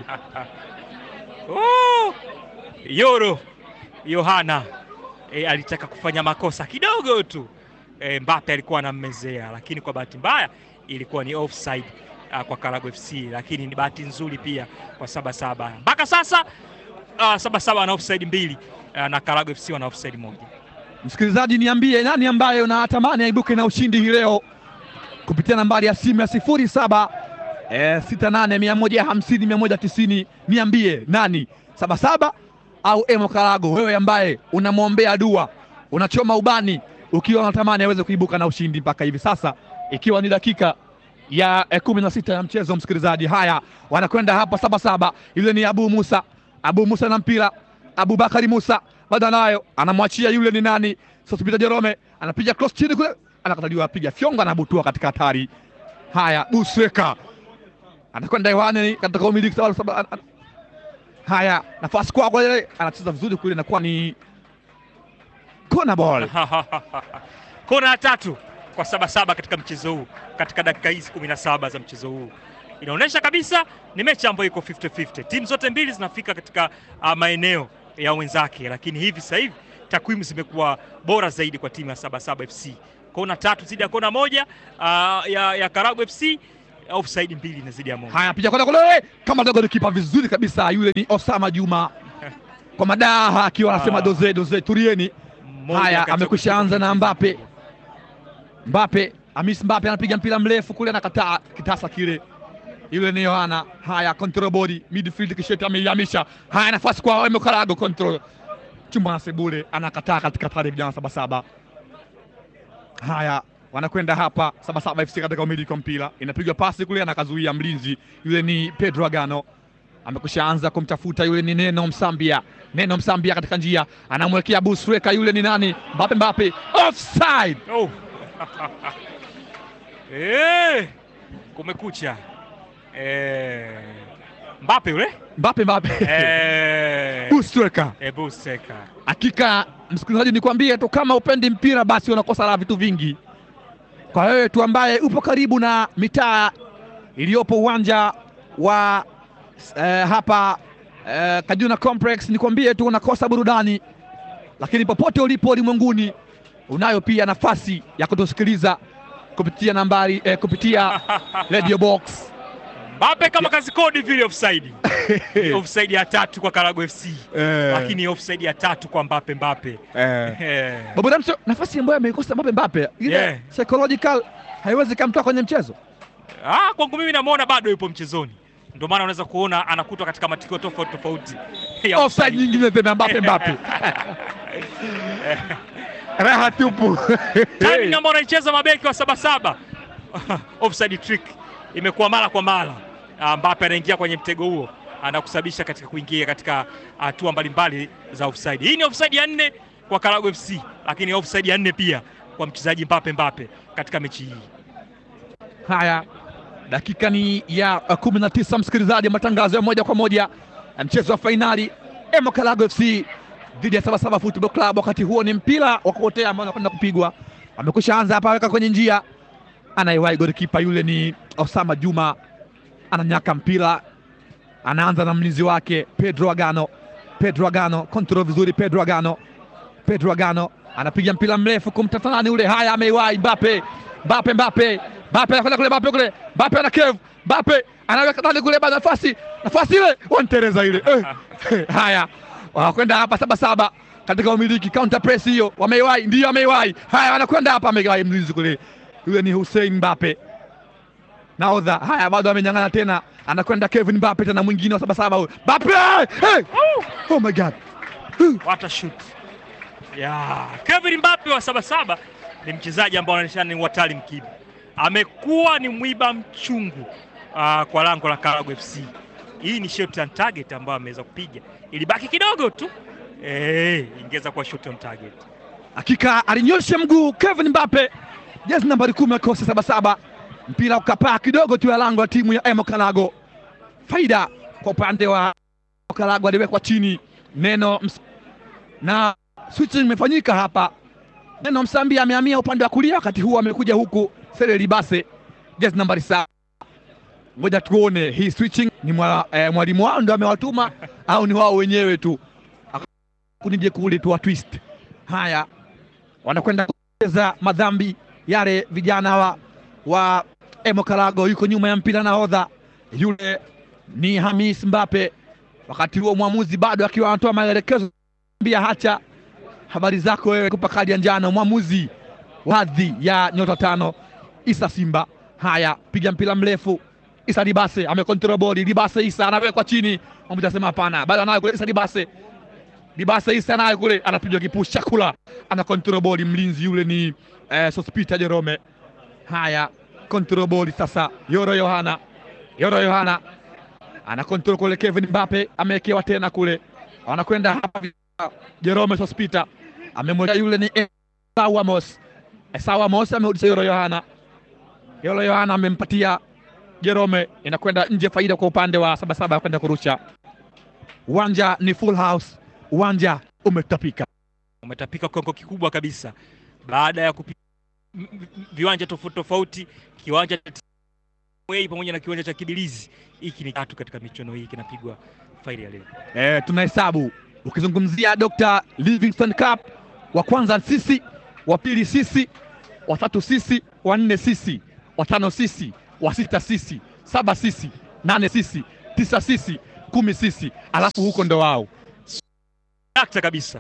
Oh! Yoro Yohana e, alitaka kufanya makosa kidogo tu e, Mbappe alikuwa anammezea, lakini kwa bahati mbaya ilikuwa ni offside ah, kwa Karago FC, lakini ni bahati nzuri pia kwa Sabasaba. Mpaka sasa ah, Sabasaba ana offside mbili ah, na Karago FC wana offside moja. Msikilizaji, niambie nani ambaye unatamani aibuke na ushindi hii leo kupitia nambari ya simu ya sifuri saba eh, sita nane mia moja hamsini mia moja tisini. Niambie nani, Sabasaba au Emo Karago? Wewe ambaye unamwombea dua, unachoma ubani ukiwa unatamani aweze kuibuka na ushindi mpaka hivi sasa, ikiwa ni dakika ya eh, kumi na sita ya mchezo. Msikilizaji, haya wanakwenda hapa Sabasaba, yule ni Abu Musa, Abu Musa na mpira, Abubakari Musa bado anayo, anamwachia yule ni nani, Sosipita Jerome anapiga cross chini kule, anakataliwa, apiga fyonga, anabutua katika hatari. Haya, Busweka anakwenda hewani katika umiliki sawa saba. an- an- Haya, nafasi kwako ile, anacheza vizuri kule, inakuwa ni corner ball. kona ya tatu kwa Sabasaba katika mchezo huu, katika dakika hizi 17 za mchezo huu inaonyesha kabisa ni mechi ambayo iko 50-50. Timu zote mbili zinafika katika uh, maeneo ya wenzake, lakini hivi sasa hivi takwimu zimekuwa bora zaidi kwa timu ya Sabasaba FC. Kona tatu zidi ya kona moja uh, ya, ya Karago FC, offside mbili na zidi ya moja. Haya, picha kwenda kule kama dogo kipa vizuri kabisa. Yule ni Osama Juma kwa madaha akiwa anasema Ah. doze doze, turieni. Mmoja Haya, kati ya amekwisha kutoka anza na kwenye Mbappe. mchezo. Mbappe, Hamis Mbappe anapiga mpira mrefu kule, anakataa kitasa kile. Yule ni Yohana. Haya, control body midfield, kisheti ameihamisha. Haya, nafasi kwa Emo Karago, control chumba na Sebule anakataa katika pale vijana Sabasaba. Haya, wanakwenda hapa Sabasaba FC katika umiliki wa mpira, inapigwa pasi kule, anakazuia mlinzi yule ni Pedro Agano amekusha anza kumtafuta yule ni Neno Msambia. Neno Msambia katika njia anamwekea Busweka, yule ni nani? Mbappe, Mbappe offside. Oh. Eh, kumekucha. Eh, Mbappe yule? Mbappe, Mbappe Eh, Busweka. Ebu Seka. Hakika msikilizaji, nikwambie tu kama upendi mpira basi unakosa la vitu vingi. Kwa wewe tu ambaye upo karibu na mitaa iliyopo uwanja wa eh, hapa eh, Kajuna Complex, nikwambie tu unakosa burudani, lakini popote ulipo ulimwenguni unayo pia nafasi ya kutusikiliza kupitia nambari eh, kupitia radio box Mbappe kama kazi kodi vile offside. Ni offside ya tatu kwa Karago FC. Lakini offside ya tatu kwa Mbappe Mbappe. Eh. Babu Ramso, nafasi ambayo ameikosa Mbappe Mbappe ile Yeah. psychological haiwezi kamtoa kwenye mchezo. Ah, kwangu mimi namuona bado yupo mchezoni. Ndio maana unaweza kuona anakutwa katika matukio tofauti tofauti. ya offside nyingine tena Mbappe Mbappe. Raha tupu. timing ambayo anaicheza mabeki wa Sabasaba offside trick imekuwa mara kwa mara. Ah, Mbappe anaingia kwenye mtego huo, anakusababisha katika kuingia katika hatua mbalimbali za offside. Hii ni offside ya nne kwa Karago FC, lakini offside ya nne pia kwa mchezaji Mbappe Mbappe katika mechi hii. Haya, dakika ni ya uh, kumi na tisa, msikilizaji, matangazo ya moja kwa moja ya mchezo wa fainali Emo Kalago FC dhidi ya Sabasaba Football Club. Wakati huo ni mpira wa kuotea ambao unakwenda kupigwa, amekusha anza hapa, aweka kwenye njia, anaiwahi golikipa yule ni Osama Juma, ananyaka mpira, anaanza na mlinzi wake Pedro Agano. Pedro Agano control vizuri, Pedro Agano, Pedro Agano anapiga mpira mrefu kumtatanani ule. Haya, ameiwahi Mbappe, Mbappe, Mbappe, Mbappe anakwenda kule, Mbappe kule, Mbappe ana kevu, Mbappe anaweka ndani kule, bado nafasi, nafasi ile wantereza ile eh. Haya, wanakwenda hapa saba saba katika umiliki counter press hiyo, wameiwahi, ndio ameiwahi. Haya, wanakwenda hapa, ameiwahi mlinzi kule, yule ni Hussein Mbappe naodha. Haya, bado amenyang'ana tena, anakwenda Kevin Mbappe tena, mwingine wa saba saba huyo Mbappe, hey! oh my god What a shoot. Ya, Kevin Mbappe wa Sabasaba ni mchezaji ambao anaonyeshana ni watali mkibi. Amekuwa ni mwiba mchungu ah, kwa lango la Karago FC. Hii ni shot on target ambayo ameweza kupiga. Ilibaki kidogo tu. Eh, ingeweza kuwa shot on target. Hakika alinyosha mguu Kevin Mbappe, jezi nambari kumi akosi saba saba, mpira ukapaa kidogo tu ya lango la timu ya Emo Kalago. Faida kwa upande wa Kalago, aliwekwa chini neno ms... na switch imefanyika hapa. Neno Msambi amehamia upande wa kulia, wakati huu amekuja huku Sele Libase, jezi nambari saba. Ngoja tuone hii switching ni mwa, eh, mwalimu wao ndio amewatuma au ni wao wenyewe tu kunije kule tu wa twist. Haya, wanakwenda kucheza madhambi yale vijana wa, wa Emo Karago. Yuko nyuma ya mpira nahodha yule ni Hamis Mbappe. Wakati huo mwamuzi bado akiwa anatoa maelekezo, mbia hacha habari zako wewe, kupa kadi ya njano mwamuzi wadhi ya nyota tano Isa Simba. Haya, piga mpira mrefu Isa Libase amekontrol bodi. Libase Isa anawekwa chini, mwamuzi anasema hapana, bado anayo kule Isa Libase Libase Isa naye kule anapiga kipush chakula, ana control ball mlinzi yule ni eh, Sospita Jerome. Haya, control ball sasa, Yoro Yohana, Yoro Yohana ana control kule, Kevin Mbappe amewekewa tena kule, wanakwenda hapa Jerome Sospita amemweka yule ni Esau Amos, Esau Amos amerudisha Yoro Yohana, Yoro Yohana amempatia Jerome, inakwenda nje, faida kwa upande wa Sabasaba kwenda kurusha. Uwanja ni full house uwanja umetapika. umetapika kiwango kikubwa kabisa baada ya kupi m- m- viwanja tofauti tofauti, kiwanja cha TMA pamoja na kiwanja cha Kibilizi. Hiki ni tatu katika michuano hii kinapigwa faili ya leo. Eh, tunahesabu ukizungumzia Dr. Livingstone Cup, wa kwanza sisi, wa pili sisi, wa tatu sisi, wa nne sisi, wa tano sisi, wa sita sisi, saba sisi, nane sisi, tisa sisi, kumi sisi, alafu huko ndo wao Dakta kabisa.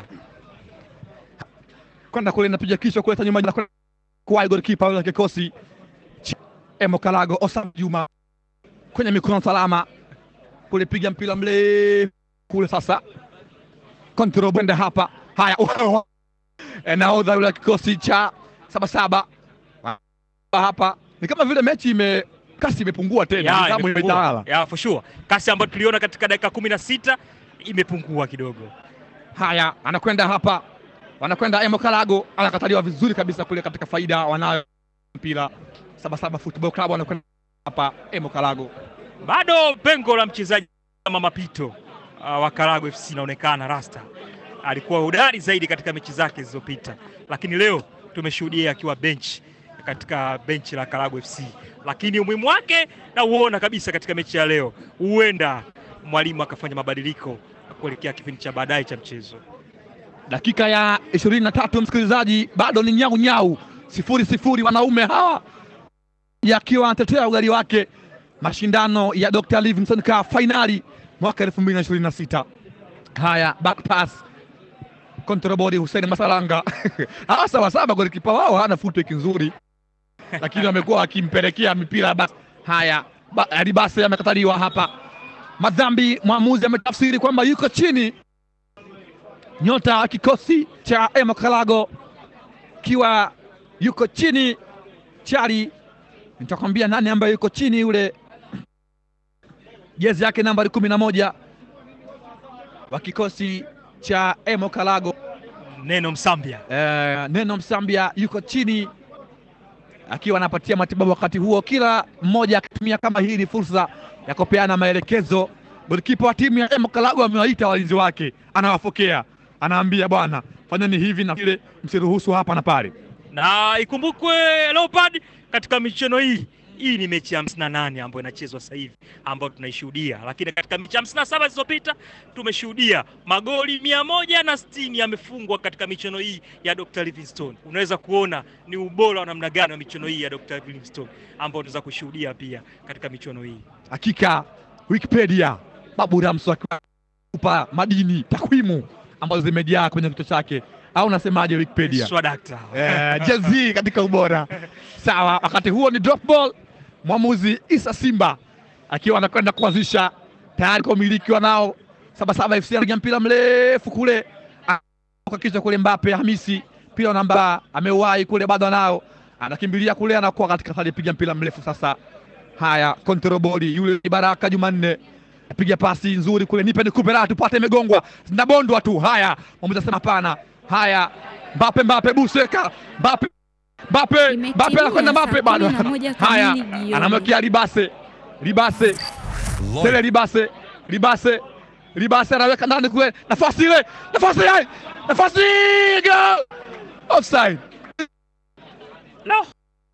kwenda kule napiga kichwa kuleta nyuma na kwenda kwa golikipa wa kikosi cha Emo Kalago Osam Juma kwenye mikono salama kule, piga mpira mrefu kule. Sasa kontrol bwenda hapa, haya Eh, nahodha yule wa kikosi cha Sabasaba hapa, ni kama vile mechi ime kasi imepungua tena, Ya, nidhamu imepungua. imetawala. Ya, for sure. Kasi ambayo tuliona katika dakika kumi na sita imepungua kidogo. Haya, anakwenda hapa, wanakwenda Emo Kalago, anakataliwa vizuri kabisa kule katika faida wanayo mpira Sabasaba Football Club, wanakwenda hapa Emo Kalago. Bado pengo la mchezaji kama Mapito uh, wa Karago FC inaonekana. Rasta alikuwa hodari zaidi katika mechi zake zilizopita, lakini leo tumeshuhudia akiwa bench katika benchi la Karago FC, lakini umuhimu wake na uona kabisa katika mechi ya leo. Huenda mwalimu akafanya mabadiliko kuelekea kipindi cha baadaye cha mchezo. Dakika ya ishirini na tatu msikilizaji, bado ni nyau nyau, sifuri sifuri, wanaume hawa yakiwa anatetea ugali wake mashindano ya Dr. Livingstone Cup fainali mwaka 2026. Haya, back pass control body Hussein Masalanga hawa Sabasaba golikipa wao hana footwork nzuri, lakini wamekuwa wakimpelekea mipira basi. Haya, ba, Alibase amekataliwa hapa, madhambi. Mwamuzi ametafsiri kwamba yuko chini nyota wa kikosi cha Emo Kalago kiwa yuko chini chali, nitakwambia nani ambaye yuko chini, yule jezi yake nambari kumi na moja wa kikosi cha Emo Kalago Neno Msambia eh, Neno Msambia yuko chini akiwa anapatia matibabu. Wakati huo kila mmoja akitumia kama hii ni fursa ya kupeana maelekezo. Golikipa wa timu ya Emo Kalago amewaita walinzi wake, anawafokea, anaambia bwana, fanyeni hivi na vile, msiruhusu hapa na pale. na ikumbukwe Leopard katika michuano hii hii ni mechi ya hamsini na nane ambayo inachezwa sasa hivi ambayo tunaishuhudia, lakini katika mechi hamsini na saba zilizopita tumeshuhudia magoli mia moja na sitini yamefungwa katika michuano hii ya Dr. Livingstone. Unaweza kuona ni ubora wa namna gani wa michuano hii ya Dr. Livingstone ambao tunaweza kushuhudia pia katika michuano hii. Hakika Wikipedia Babu Ramso akipa madini takwimu ambazo zimejaa kwenye kichwa chake, au unasemaje Wikipedia? Swadakta. Eh, jezi katika ubora sawa. Wakati huo ni drop ball, mwamuzi Isa Simba akiwa anakwenda kuanzisha tayari kwa umiliki wanao Sabasaba FC anapiga mpira mrefu kule Ah, kwa kichwa kule, Mbape Hamisi mpira namba ameuwahi kule, bado anao anakimbilia kule, anakuwa katika hali piga mpira mrefu sasa. Haya, control ball yule ni Baraka Jumanne apiga pasi nzuri kule, nipe nikupe raha tupate, imegongwa zinabondwa tu. Haya, mwamuzi asema hapana. Haya, Mbape Mbape Buseka Mbape Mbape Imetimia Mbape anakwenda Mbape saa bado. kumi na moja Haya, kamili jioni. anamwekea Libase Libase Tele Libase Libase Libase anaweka ndani kule, nafasi ile, nafasi ile, nafasi go offside. No.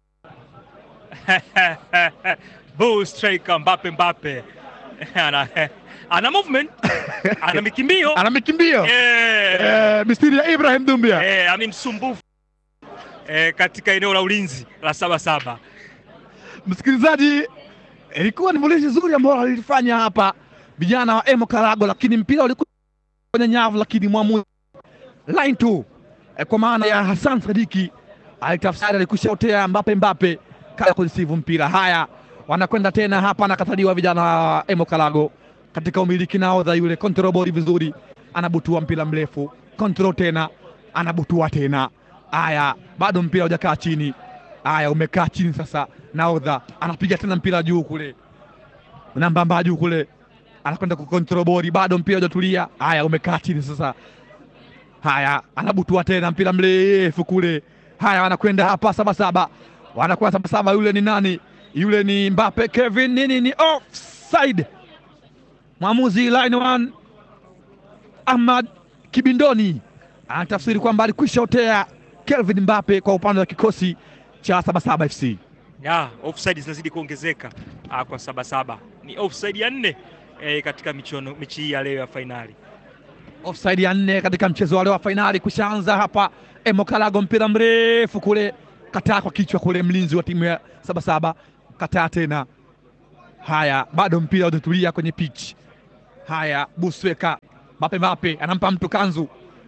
Bull striker Mbappe Mbappe. ana, ana movement, ana mikimbio. Ana mikimbio Eh, eh, mistiri ya Ibrahim Dumbia eh, ani msumbufu eh, katika eneo la ulinzi la saba saba. Msikilizaji, ilikuwa ni vulishi zuri ambalo alilifanya hapa vijana wa Emo Karago, lakini mpira ulikuwa kwenye nyavu, lakini mwamuzi line two eh, kwa maana ya Hassan Sadiki alitafsiri, alikushaotea Mbape Mbape kaya kurisivu mpira. Haya, wanakwenda tena hapa, anakataliwa vijana wa Emo Karago katika umiliki naodha yule control ball vizuri, anabutua mpira mrefu, control tena, anabutua tena. Haya, bado mpira hujakaa chini. Haya, umekaa chini sasa. Naodha anapiga tena mpira juu kule, nambamba juu kule, anakwenda kukontrol bori, bado mpira hujatulia. Haya, umekaa chini sasa. Haya, anabutua tena mpira mrefu kule. Haya, wanakwenda hapa Sabasaba, wanakwenda Sabasaba. Yule ni nani? Yule ni Mbappe Kevin, nini ni offside. Mwamuzi line one Ahmad Kibindoni anatafsiri kwamba alikwisha otea Kelvin Mbappe kwa upande wa kikosi cha Sabasaba FC. Ya, offside zinazidi kuongezeka ah, kwa Sabasaba. Ni offside ya nne eh, katika michuano mechi hii ya leo ya fainali. Offside ya nne katika mchezo wa leo wa fainali kushaanza hapa. Emo Kalago, mpira mrefu kule, kataa kwa kichwa kule, mlinzi wa timu ya Sabasaba kataa tena. Haya, bado mpira utatulia kwenye pitch. Haya, Busweka Mbappe, Mbappe anampa mtu kanzu.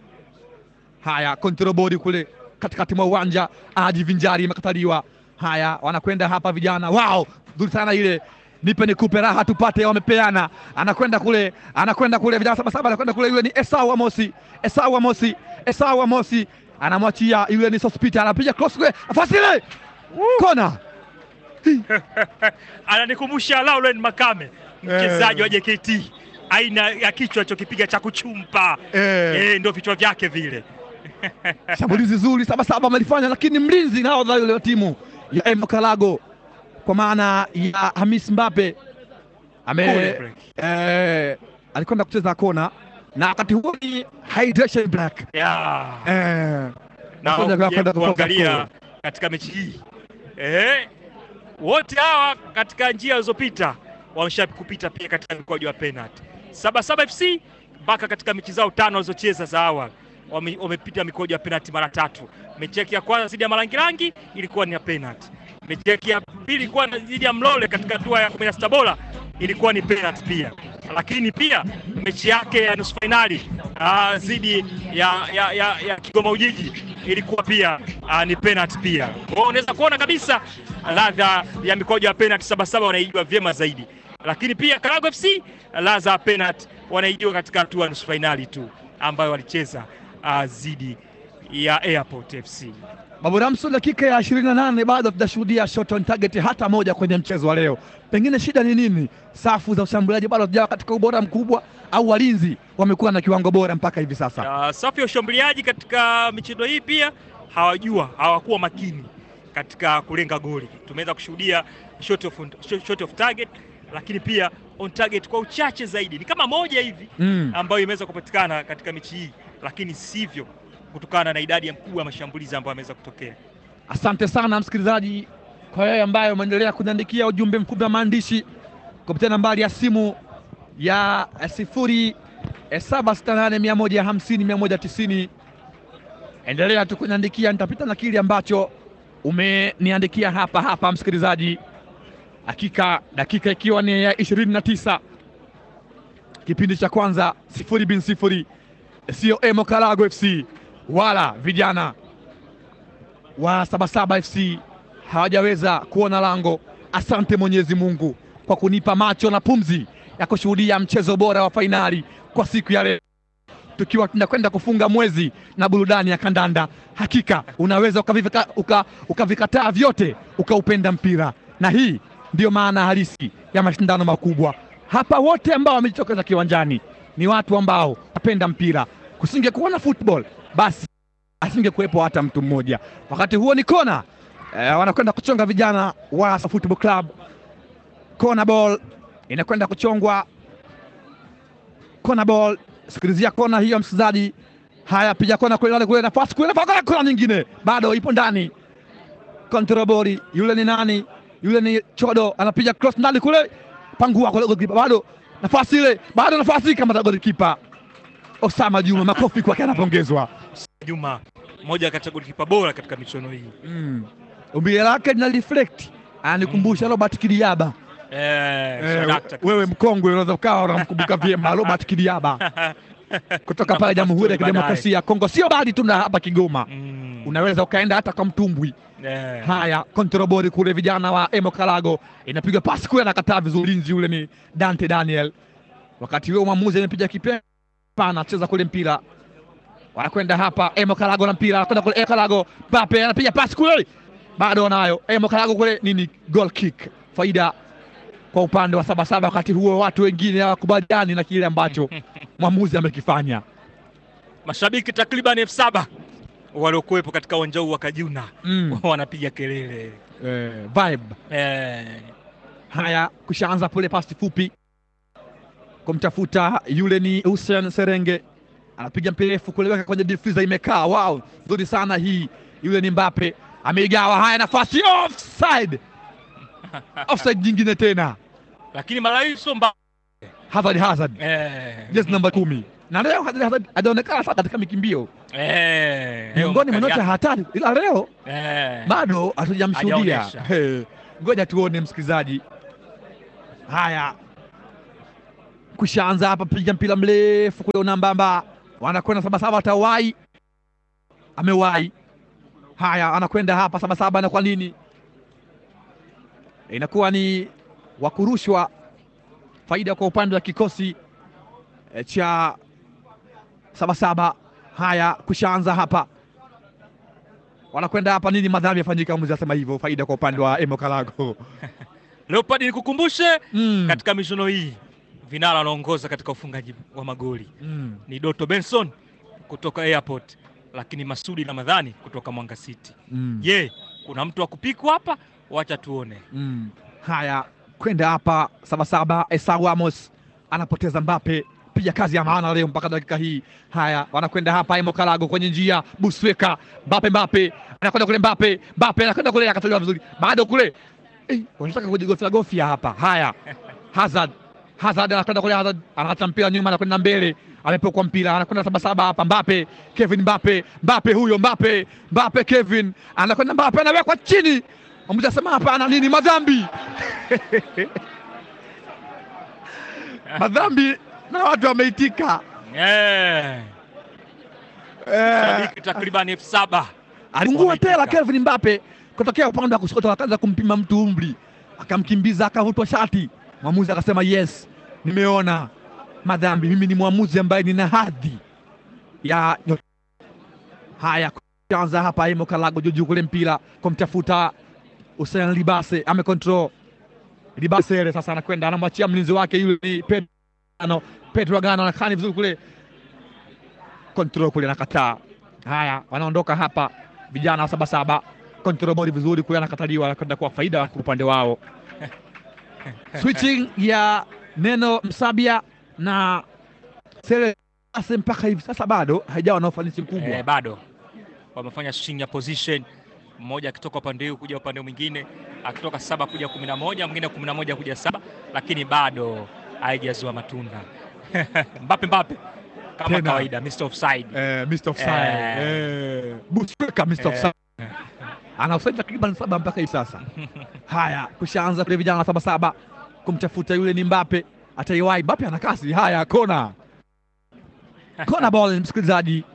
Haya, kontrobodi kule katikati mwa uwanja, ajivinjari imekataliwa. Haya, wanakwenda hapa vijana, wao nzuri sana ile nipe nikupe raha tupate, wamepeana. Anakwenda kule, anakwenda kule, vijana Sabasaba anakwenda kule, yule ni Esau Amosi, Esau Amosi, Esau Amosi anamwachia yule ni Sospita, anapiga cross kule, nafasi ile, kona Ananikumbusha Lauren Makame mchezaji wa JKT, aina ya kichwa alichokipiga cha kuchumpa eh. eh, ndio vichwa vyake vile. Shambulizi zuri Sabasaba amelifanya, lakini mlinzi nahodha yule wa timu ya Emo Kalago kwa maana ya Hamis Mbappe ame Kule break. eh, alikwenda kucheza kona na wakati huo ni hydration black Ya. eh, na Kwenda- ukija kwenda kutoka kuangalia kule. katika mechi hii eh, wote hawa katika njia zilizopita wameshakupita pia katika mkwaju wa penalty. Sabasaba FC mpaka katika mechi zao tano walizocheza za awali wame- wamepita mikwaju ya penalty mara tatu. Mechi yake ya kwanza dhidi ya Marangirangi ilikuwa ni ya penalty. Mechi yake ya pili ilikuwa na- dhidi ya Mlole katika hatua ya 16 bora ilikuwa ni penalty pia, lakini pia mechi yake ya nusu fainali ah, dhidi ya, ya, ya, ya Kigoma Ujiji ilikuwa pia ah, ni penalty pia. Kwa hiyo unaweza kuona kabisa ladha ya mikojo ya penalty Sabasaba wanaijua vyema zaidi, lakini pia Karago FC ladha ya penalty wanaijua katika hatua ya nusu fainali tu ambayo walicheza ah, dhidi ya Airport FC. Babu Ramso, dakika ya 28 bado tutashuhudia shot on target hata moja kwenye mchezo wa leo. Pengine shida ni nini? Safu za ushambuliaji bado hazijawa katika ubora mkubwa, au walinzi wamekuwa na kiwango bora mpaka hivi sasa? Uh, safu ya ushambuliaji katika michezo hii pia hawajua hawakuwa makini katika kulenga goli. Tumeweza kushuhudia shot of, shot- shot of target, lakini pia on target kwa uchache zaidi, ni kama moja hivi Mm. ambayo imeweza kupatikana katika mechi hii, lakini sivyo kutokana na idadi ya mkubwa ya mashambulizi ambayo ameweza kutokea. Asante sana msikilizaji, kwa wewe ambaye umeendelea kuniandikia ujumbe mfupi wa maandishi kupitia nambari ya simu ya eh, sifuri eh, saba sita nane mia moja hamsini mia moja tisini. Endelea tu kuniandikia, nitapita na kile ambacho umeniandikia hapa hapa, msikilizaji. Hakika dakika ikiwa ni ya ishirini na tisa kipindi cha kwanza, sifuri bin sifuri, sio Emo Kalago FC wala vijana wa Sabasaba FC hawajaweza kuona lango. Asante Mwenyezi Mungu kwa kunipa macho na pumzi ya kushuhudia mchezo bora wa fainali kwa siku ya leo, tukiwa tunakwenda kufunga mwezi na burudani ya kandanda. Hakika unaweza ukavivika- uka- ukavikataa vyote ukaupenda mpira, na hii ndiyo maana halisi ya mashindano makubwa. Hapa wote ambao wamejitokeza kiwanjani ni watu ambao wapenda mpira. Kusingekuwa na football basi asingekuwepo hata mtu mmoja. Wakati huo ni kona eh, wanakwenda kuchonga vijana wa Football Club. Kona ball inakwenda kuchongwa, kona ball. Sikilizia kona hiyo, msikilizaji. Haya, piga kona kule, kule nafasi kule, nafasi kule, kona nyingine bado ipo ndani. Control ball, yule ni nani? Yule ni Chodo, anapiga cross ndani kule, pangua kule, goalkeeper bado nafasi ile, bado nafasi kama goalkeeper Osama Juma, makofi kwake, anapongezwa. Juma, mmoja kati ya golikipa bora katika michuano hii. Mm. Umbile lake lina reflect anikumbusha Robert Kidiaba. Eh, Eh, sadakta kabisa. wewe mkongwe unaweza ukawa unamkumbuka vyema Robert Kidiaba kutoka pale Jamhuri ya Kidemokrasia ya Kongo, sio bali tu na hapa Kigoma, Mm. unaweza ukaenda hata kwa mtumbwi. Eh. Haya, kontrobori kule, vijana wa Emo Kalago, inapigwa pasi kule, anakataa vizuri, linzi yule ni Dante Daniel. Wakati huo mwamuzi amepiga kipenga, anacheza kule mpira, wanakwenda hapa Emo Kalago na mpira, anakwenda kule Emo Kalago, Pape anapiga pasi kule, bado wanayo Emo Kalago kule, nini, goal kick, faida kwa upande wa Sabasaba. Wakati huo watu wengine hawakubaliani na kile ambacho mwamuzi amekifanya. Mashabiki takriban elfu saba waliokuwepo katika uwanja huu wa Kajuna Mm. wanapiga kelele Eh, vibe eh. Haya, kushaanza pule pasi fupi kumtafuta yule ni Hussein Serenge, anapiga mperefu kuliweka kwenye difuza, imekaa. Wow, nzuri sana hii. Yule ni Mbappe ameigawa. Haya, nafasi offside, offside nyingine tena. lakini mara hii sio mbaya Hazard, Hazard eh, jezi namba kumi na leo Hazard, Hazard hajaonekana sana katika mikimbio eh, miongoni mwa leo nyota hatari, ila leo eh, bado hatujamshuhudia. Hajaonyesha. He, Ngoja tuone msikilizaji. Haya, kushaanza hapa, piga mpira mrefu kule unambamba, wanakwenda sabasaba, atawai amewai. Haya, anakwenda hapa sabasaba, na kwa nini inakuwa ni wakurushwa faida kwa upande wa kikosi eh, cha sabasaba. Haya, kushaanza hapa wanakwenda hapa nini, madhambi yafanyika, mzee asema hivyo, faida kwa upande wa Emo Kalago. Leopard nikukumbushe Mm. katika michuano hii vinara anaongoza katika ufungaji wa magoli Mm. ni Doto Benson kutoka Airport, lakini Masudi Ramadhani kutoka Mwanga City. Mm. Je, kuna mtu wa kupikwa hapa? Wacha tuone. Mm. Haya, kwenda hapa sabasaba. Esau Amos anapoteza Mbappe, piga kazi ya maana leo mpaka dakika hii. Haya, wanakwenda hapa Emo Kalago kwenye njia, Busweka Mbappe, Mbappe anakwenda kule, Mbappe Mbappe anakwenda kule, akatolewa vizuri, bado kule eh, wanataka kujigofia gofia hapa. Haya, Hazard Hazard anakwenda kule, Hazard anaacha mpira nyuma, anakwenda mbele, amepokwa mpira, anakwenda sabasaba hapa, Mbappe Kevin Mbappe Mbappe huyo Mbappe Mbappe Kevin anakwenda, Mbappe anawekwa chini, mmoja asema hapana, nini madhambi madhambi na watu wameitika. Eh, Eh, shabiki takriban elfu saba alingua wameitika. tela Kevin Mbappe kutokea upande wa kushoto, akaanza kumpima mtu umri, akamkimbiza, akavutwa shati. Mwamuzi akasema yes, nimeona madhambi, mimi ni mwamuzi ambaye nina hadhi ya haya. Kwanza hapa Emo Kalago juju kule mpira kumtafuta Hussein Libase, amekontrol Libase ile sasa, anakwenda anamwachia mlinzi wake yule ni Pedro Agano. Pedro Agano anakani vizuri kule control kule anakataa. Haya, wanaondoka hapa vijana wa sabasaba, control body vizuri kule, anakataliwa, anakwenda kwa faida kwa upande wao. Switching ya neno Msabia na Sele Ase mpaka hivi sasa bado haijawa na ufanisi mkubwa. eh, bado wamefanya swing ya position, mmoja akitoka upande huu kuja upande mwingine, akitoka saba kuja kumi na moja mwingine kumi na moja kuja saba, lakini bado haijazua matunda. Mbappe Mbappe kama Tena. kawaida, Mr. Offside. Eh, Mr. Offside. Eh. Eh, Busweka Mr. Eh. Offside. Ana offside takriban saba mpaka hivi sasa. Haya, kushaanza kule vijana wa saba saba kumtafuta yule ni Mbappe, ataiwai Mbappe ana kasi. Haya, kona kona ball, msikilizaji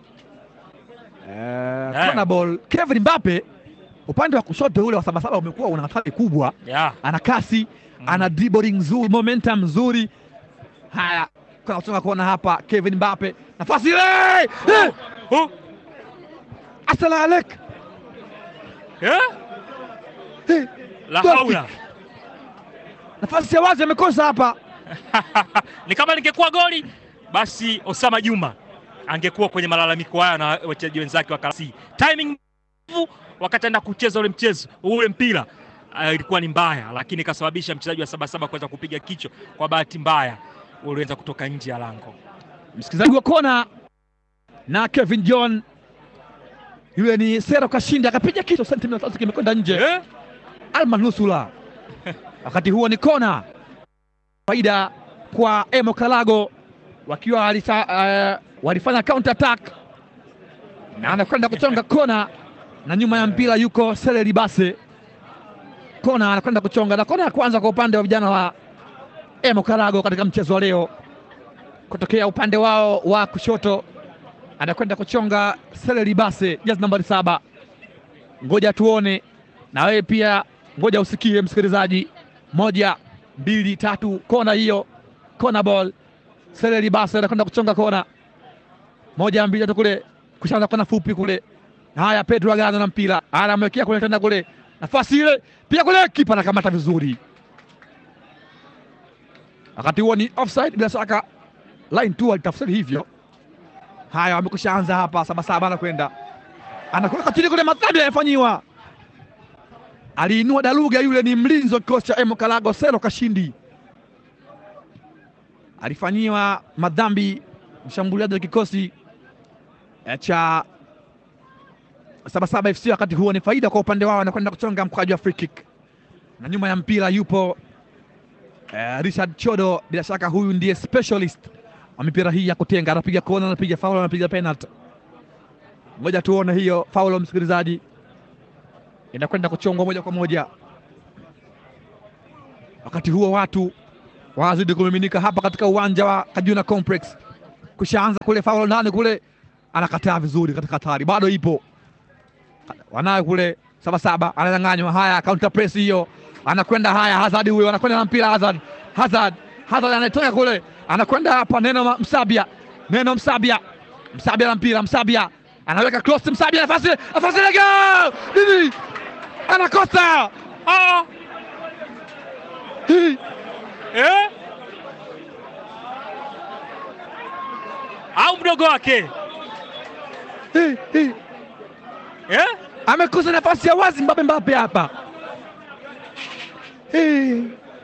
eh, kona ball. Kevin Mbappe upande wa kushoto ule wa saba saba umekuwa una hatari kubwa, Yeah. ana kasi Mm. ana dribbling nzuri, momentum nzuri. Haya, kuna kutoka kona hapa, Kevin Mbappe nafasi ile Eh, Oh. asala alek Eh? Eh, La Goal haula. nafasi ya wazi amekosa hapa. ni kama lingekuwa goli basi Osama Juma angekuwa kwenye malalamiko haya na wachezaji wenzake wa Kalasi. Timing mbovu wakati anaenda kucheza ule mchezo ule mpira uh, ilikuwa ni mbaya, lakini ikasababisha mchezaji wa Sabasaba kuweza kupiga kichwa. Kwa bahati mbaya uliweza kutoka nje ya lango. Msikilizaji wa kona na Kevin John, yule ni Sero Kashinda akapiga kichwa sentimita tatu kimekwenda nje, Eh? almanusula. Wakati huo ni kona, faida kwa Emo Kalago wakiwa walisa, uh, walifanya counter attack na anakwenda kuchonga kona, na nyuma ya mpira yuko Sele Libase. Kona anakwenda kuchonga, na kona ya kwanza kwa upande wa vijana wa Emo Kalago katika mchezo wa leo, kutokea upande wao wa kushoto anakwenda kuchonga Sele Libase, jezi nambari saba. Ngoja tuone na wewe pia, ngoja usikie msikilizaji. Moja, mbili, tatu, kona hiyo, kona ball. Sele Libase anakwenda kuchonga kona moja, mbili, tatu, kule kushaanza kona fupi kule. Haya, Pedro Agano na mpira anamwekea kule tena kule, nafasi ile pia kule, kipa anakamata vizuri. Wakati huo ni offside bila shaka, line tu alitafsiri hivyo. Haya, wamekusha anza hapa, sabasaba anakwenda anakuweka chini kule, madhambi yamefanyiwa aliinua daluga yule ni mlinzi wa kikosi cha Emo Kalago Selo Kashindi, alifanyiwa madhambi mshambuliaji wa kikosi eh, cha Sabasaba FC. Wakati huo ni faida kwa upande wao, anakwenda kuchonga mkwaju wa free kick, na nyuma ya mpira yupo eh, Richard Chodo. Bila shaka huyu ndiye specialist wa mipira hii ya kutenga, anapiga kona, anapiga faul, anapiga penalty. Ngoja tuone hiyo faul, msikilizaji, inakwenda kuchongwa moja kwa moja. Wakati huo watu wanazidi kumiminika hapa katika uwanja wa Kajuna Complex. Kushaanza kule faul ndani kule, anakataa vizuri katika hatari, bado ipo wanayo kule Sabasaba, ananyang'anywa. Haya, counter press hiyo, anakwenda haya, Hazard huyo anakwenda na mpira Hazard, Hazard, Hazard anatoka kule, anakwenda hapa, Neno Msabia, Neno Msabia, Msabia na mpira, Msabia anaweka cross, Msabia nafasi, nafasi lega nini, anakosa ah! Hii. eh? au mdogo wake Hii, hii. eh? amekosa nafasi ya wazi Mbappe Mbappe hapa Hii.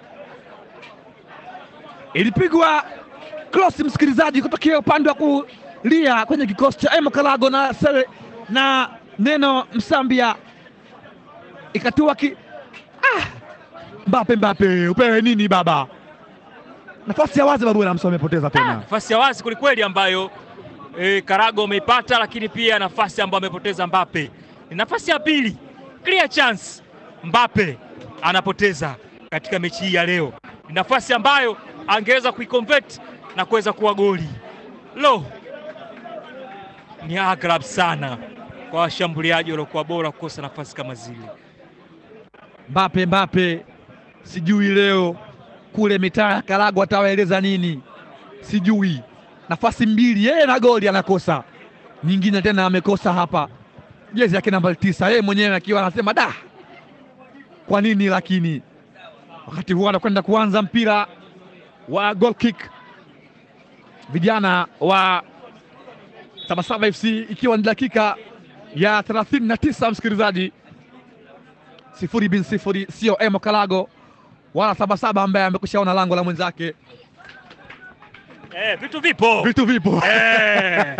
ilipigwa cross msikilizaji, kutokea upande wa kulia kwenye kikosi cha Emo Kalago na Sele na Neno Msambia ikatua ki ah! Mbappe Mbappe, upewe nini baba? Nafasi ya wazi babu Namso amepoteza tena. nafasi ya wazi kwelikweli ambayo e, Karago ameipata, lakini pia nafasi ambayo amepoteza Mbappe ni nafasi ya pili, clear chance Mbappe anapoteza katika mechi hii ya leo. Ni nafasi ambayo angeweza kuiconvert na kuweza kuwa goli. Lo, ni aghab sana kwa washambuliaji waliokuwa bora kukosa nafasi kama zile. Mbappe Mbappe, sijui leo kule mitaa ya Karago atawaeleza nini, sijui. Nafasi mbili yeye na goli anakosa, nyingine tena amekosa hapa, jezi yake nambari tisa, yeye mwenyewe akiwa anasema da, kwa nini? Lakini wakati huo anakwenda kuanza mpira wa goal kick, vijana wa Sabasaba FC, ikiwa ni dakika ya 39 msikilizaji sifuri bin sifuri, sio Emo Kalago wala Sabasaba ambaye amekushaona lango la mwenzake. Eh, vitu vipo Vitu vipo eh.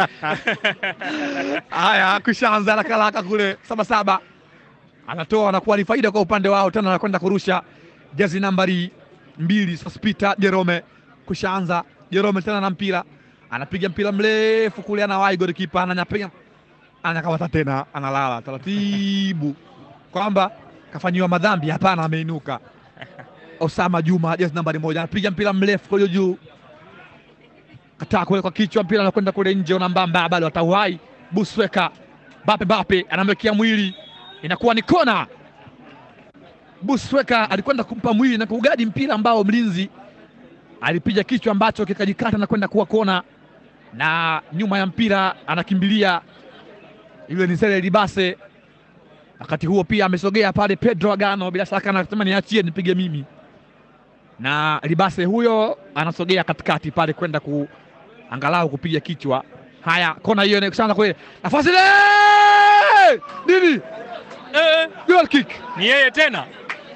haya, kushaanza haraka haraka kule. Sabasaba anatoa anakuwa ni faida kwa upande wao, tena anakwenda kurusha jezi nambari mbili Sospita Jerome. Kushaanza Jerome tena na mpira, anapiga mpira mrefu kule, anawahi golikipa, ananyapiga, anakamata tena, analala taratibu, kwamba kafanyiwa madhambi. Hapana, ameinuka. Osama Juma jezi nambari moja anapiga mpira mrefu kule juu, kataa kule kwa kichwa, mpira anakwenda kule nje, unambamba bado atauhai. Busweka Bape Bape anamwekea mwili, inakuwa ni kona. Busweka alikwenda kumpa mwili na kuugadi mpira ambao mlinzi alipiga kichwa ambacho kikajikata na kwenda kuwa kona, na nyuma ya mpira anakimbilia yule ni Sele Libase. Wakati huo pia amesogea pale Pedro Agano, bila shaka anasema niachie nipige mimi, na Libase huyo anasogea katikati pale kwenda ku angalau kupiga kichwa. Haya, kona hiyo inakusana kule, nafasi ile nini, Eh, goal kick ni yeye tena,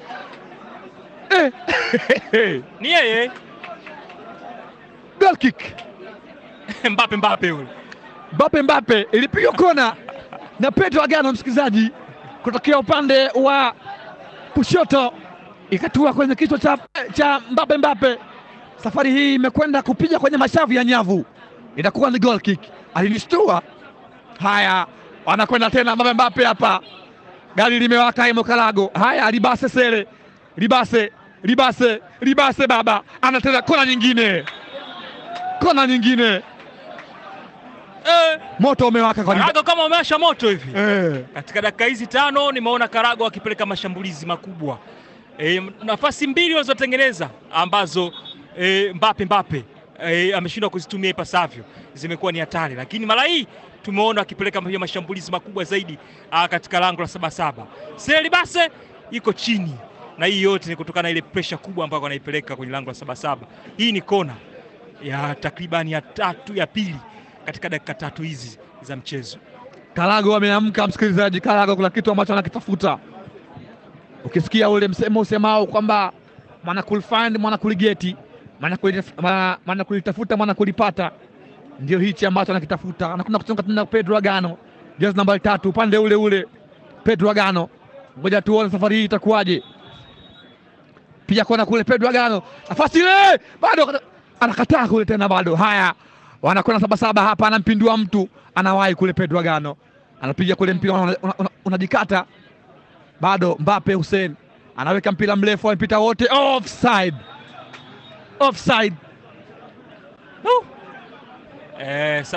eh. ni yeye goal kick Mbappe Mbappe yule Mbappe Mbappe ilipigwa kona na Pedro Agano, msikilizaji, kutokea upande wa kushoto ikatua kwenye kichwa cha, cha Mbappe Mbappe. Safari hii imekwenda kupiga kwenye mashavu ya nyavu, itakuwa ni goal kick. Alinishtua. Haya, wanakwenda tena Mbappe Mbappe hapa, gari limewaka Emo Kalago. Haya, Libase Sele, Libase, Libase, Libase baba anatenda kona nyingine, kona nyingine eh, moto umewaka kwa Liba- Karago kama umewasha moto hivi eh. katika dakika hizi tano nimeona Karago akipeleka mashambulizi makubwa e, nafasi mbili walizotengeneza ambazo e, Mbappe Mbappe e, ameshindwa kuzitumia ipasavyo zimekuwa ni hatari, lakini mara hii tumeona akipeleka pia mashambulizi makubwa zaidi a, katika lango la Sabasaba. Selibase iko chini na hii yote ni kutokana na ile presha kubwa ambayo anaipeleka kwenye lango la Sabasaba. Hii ni kona ya takriban ya tatu ya pili katika dakika tatu hizi za mchezo. Karago ameamka, msikilizaji. Karago kuna kitu ambacho anakitafuta. Ukisikia ule msemo usemao kwamba mwana kulifind mwana kuligeti, mwana kulitaf- mwana- mwana kulitafuta mwana kulipata, ndio hichi ambacho anakitafuta. Anakwenda kuchonga tena Pedro Agano, jezi nambari tatu, upande ule ule. Pedro Agano, ngoja tuone safari hii itakuwaje. Pia kona kule Pedro Agano, nafasi ile bado akata- anakataa kule tena, bado haya, wanakwenda sabasaba hapa, anampindua mtu, anawahi kule Pedro Agano, anapiga kule mpira unajikata una, una, unajikata. bado Mbappe Hussein anaweka mpira mrefu, wamepita wote, offside, offside. No. Eh,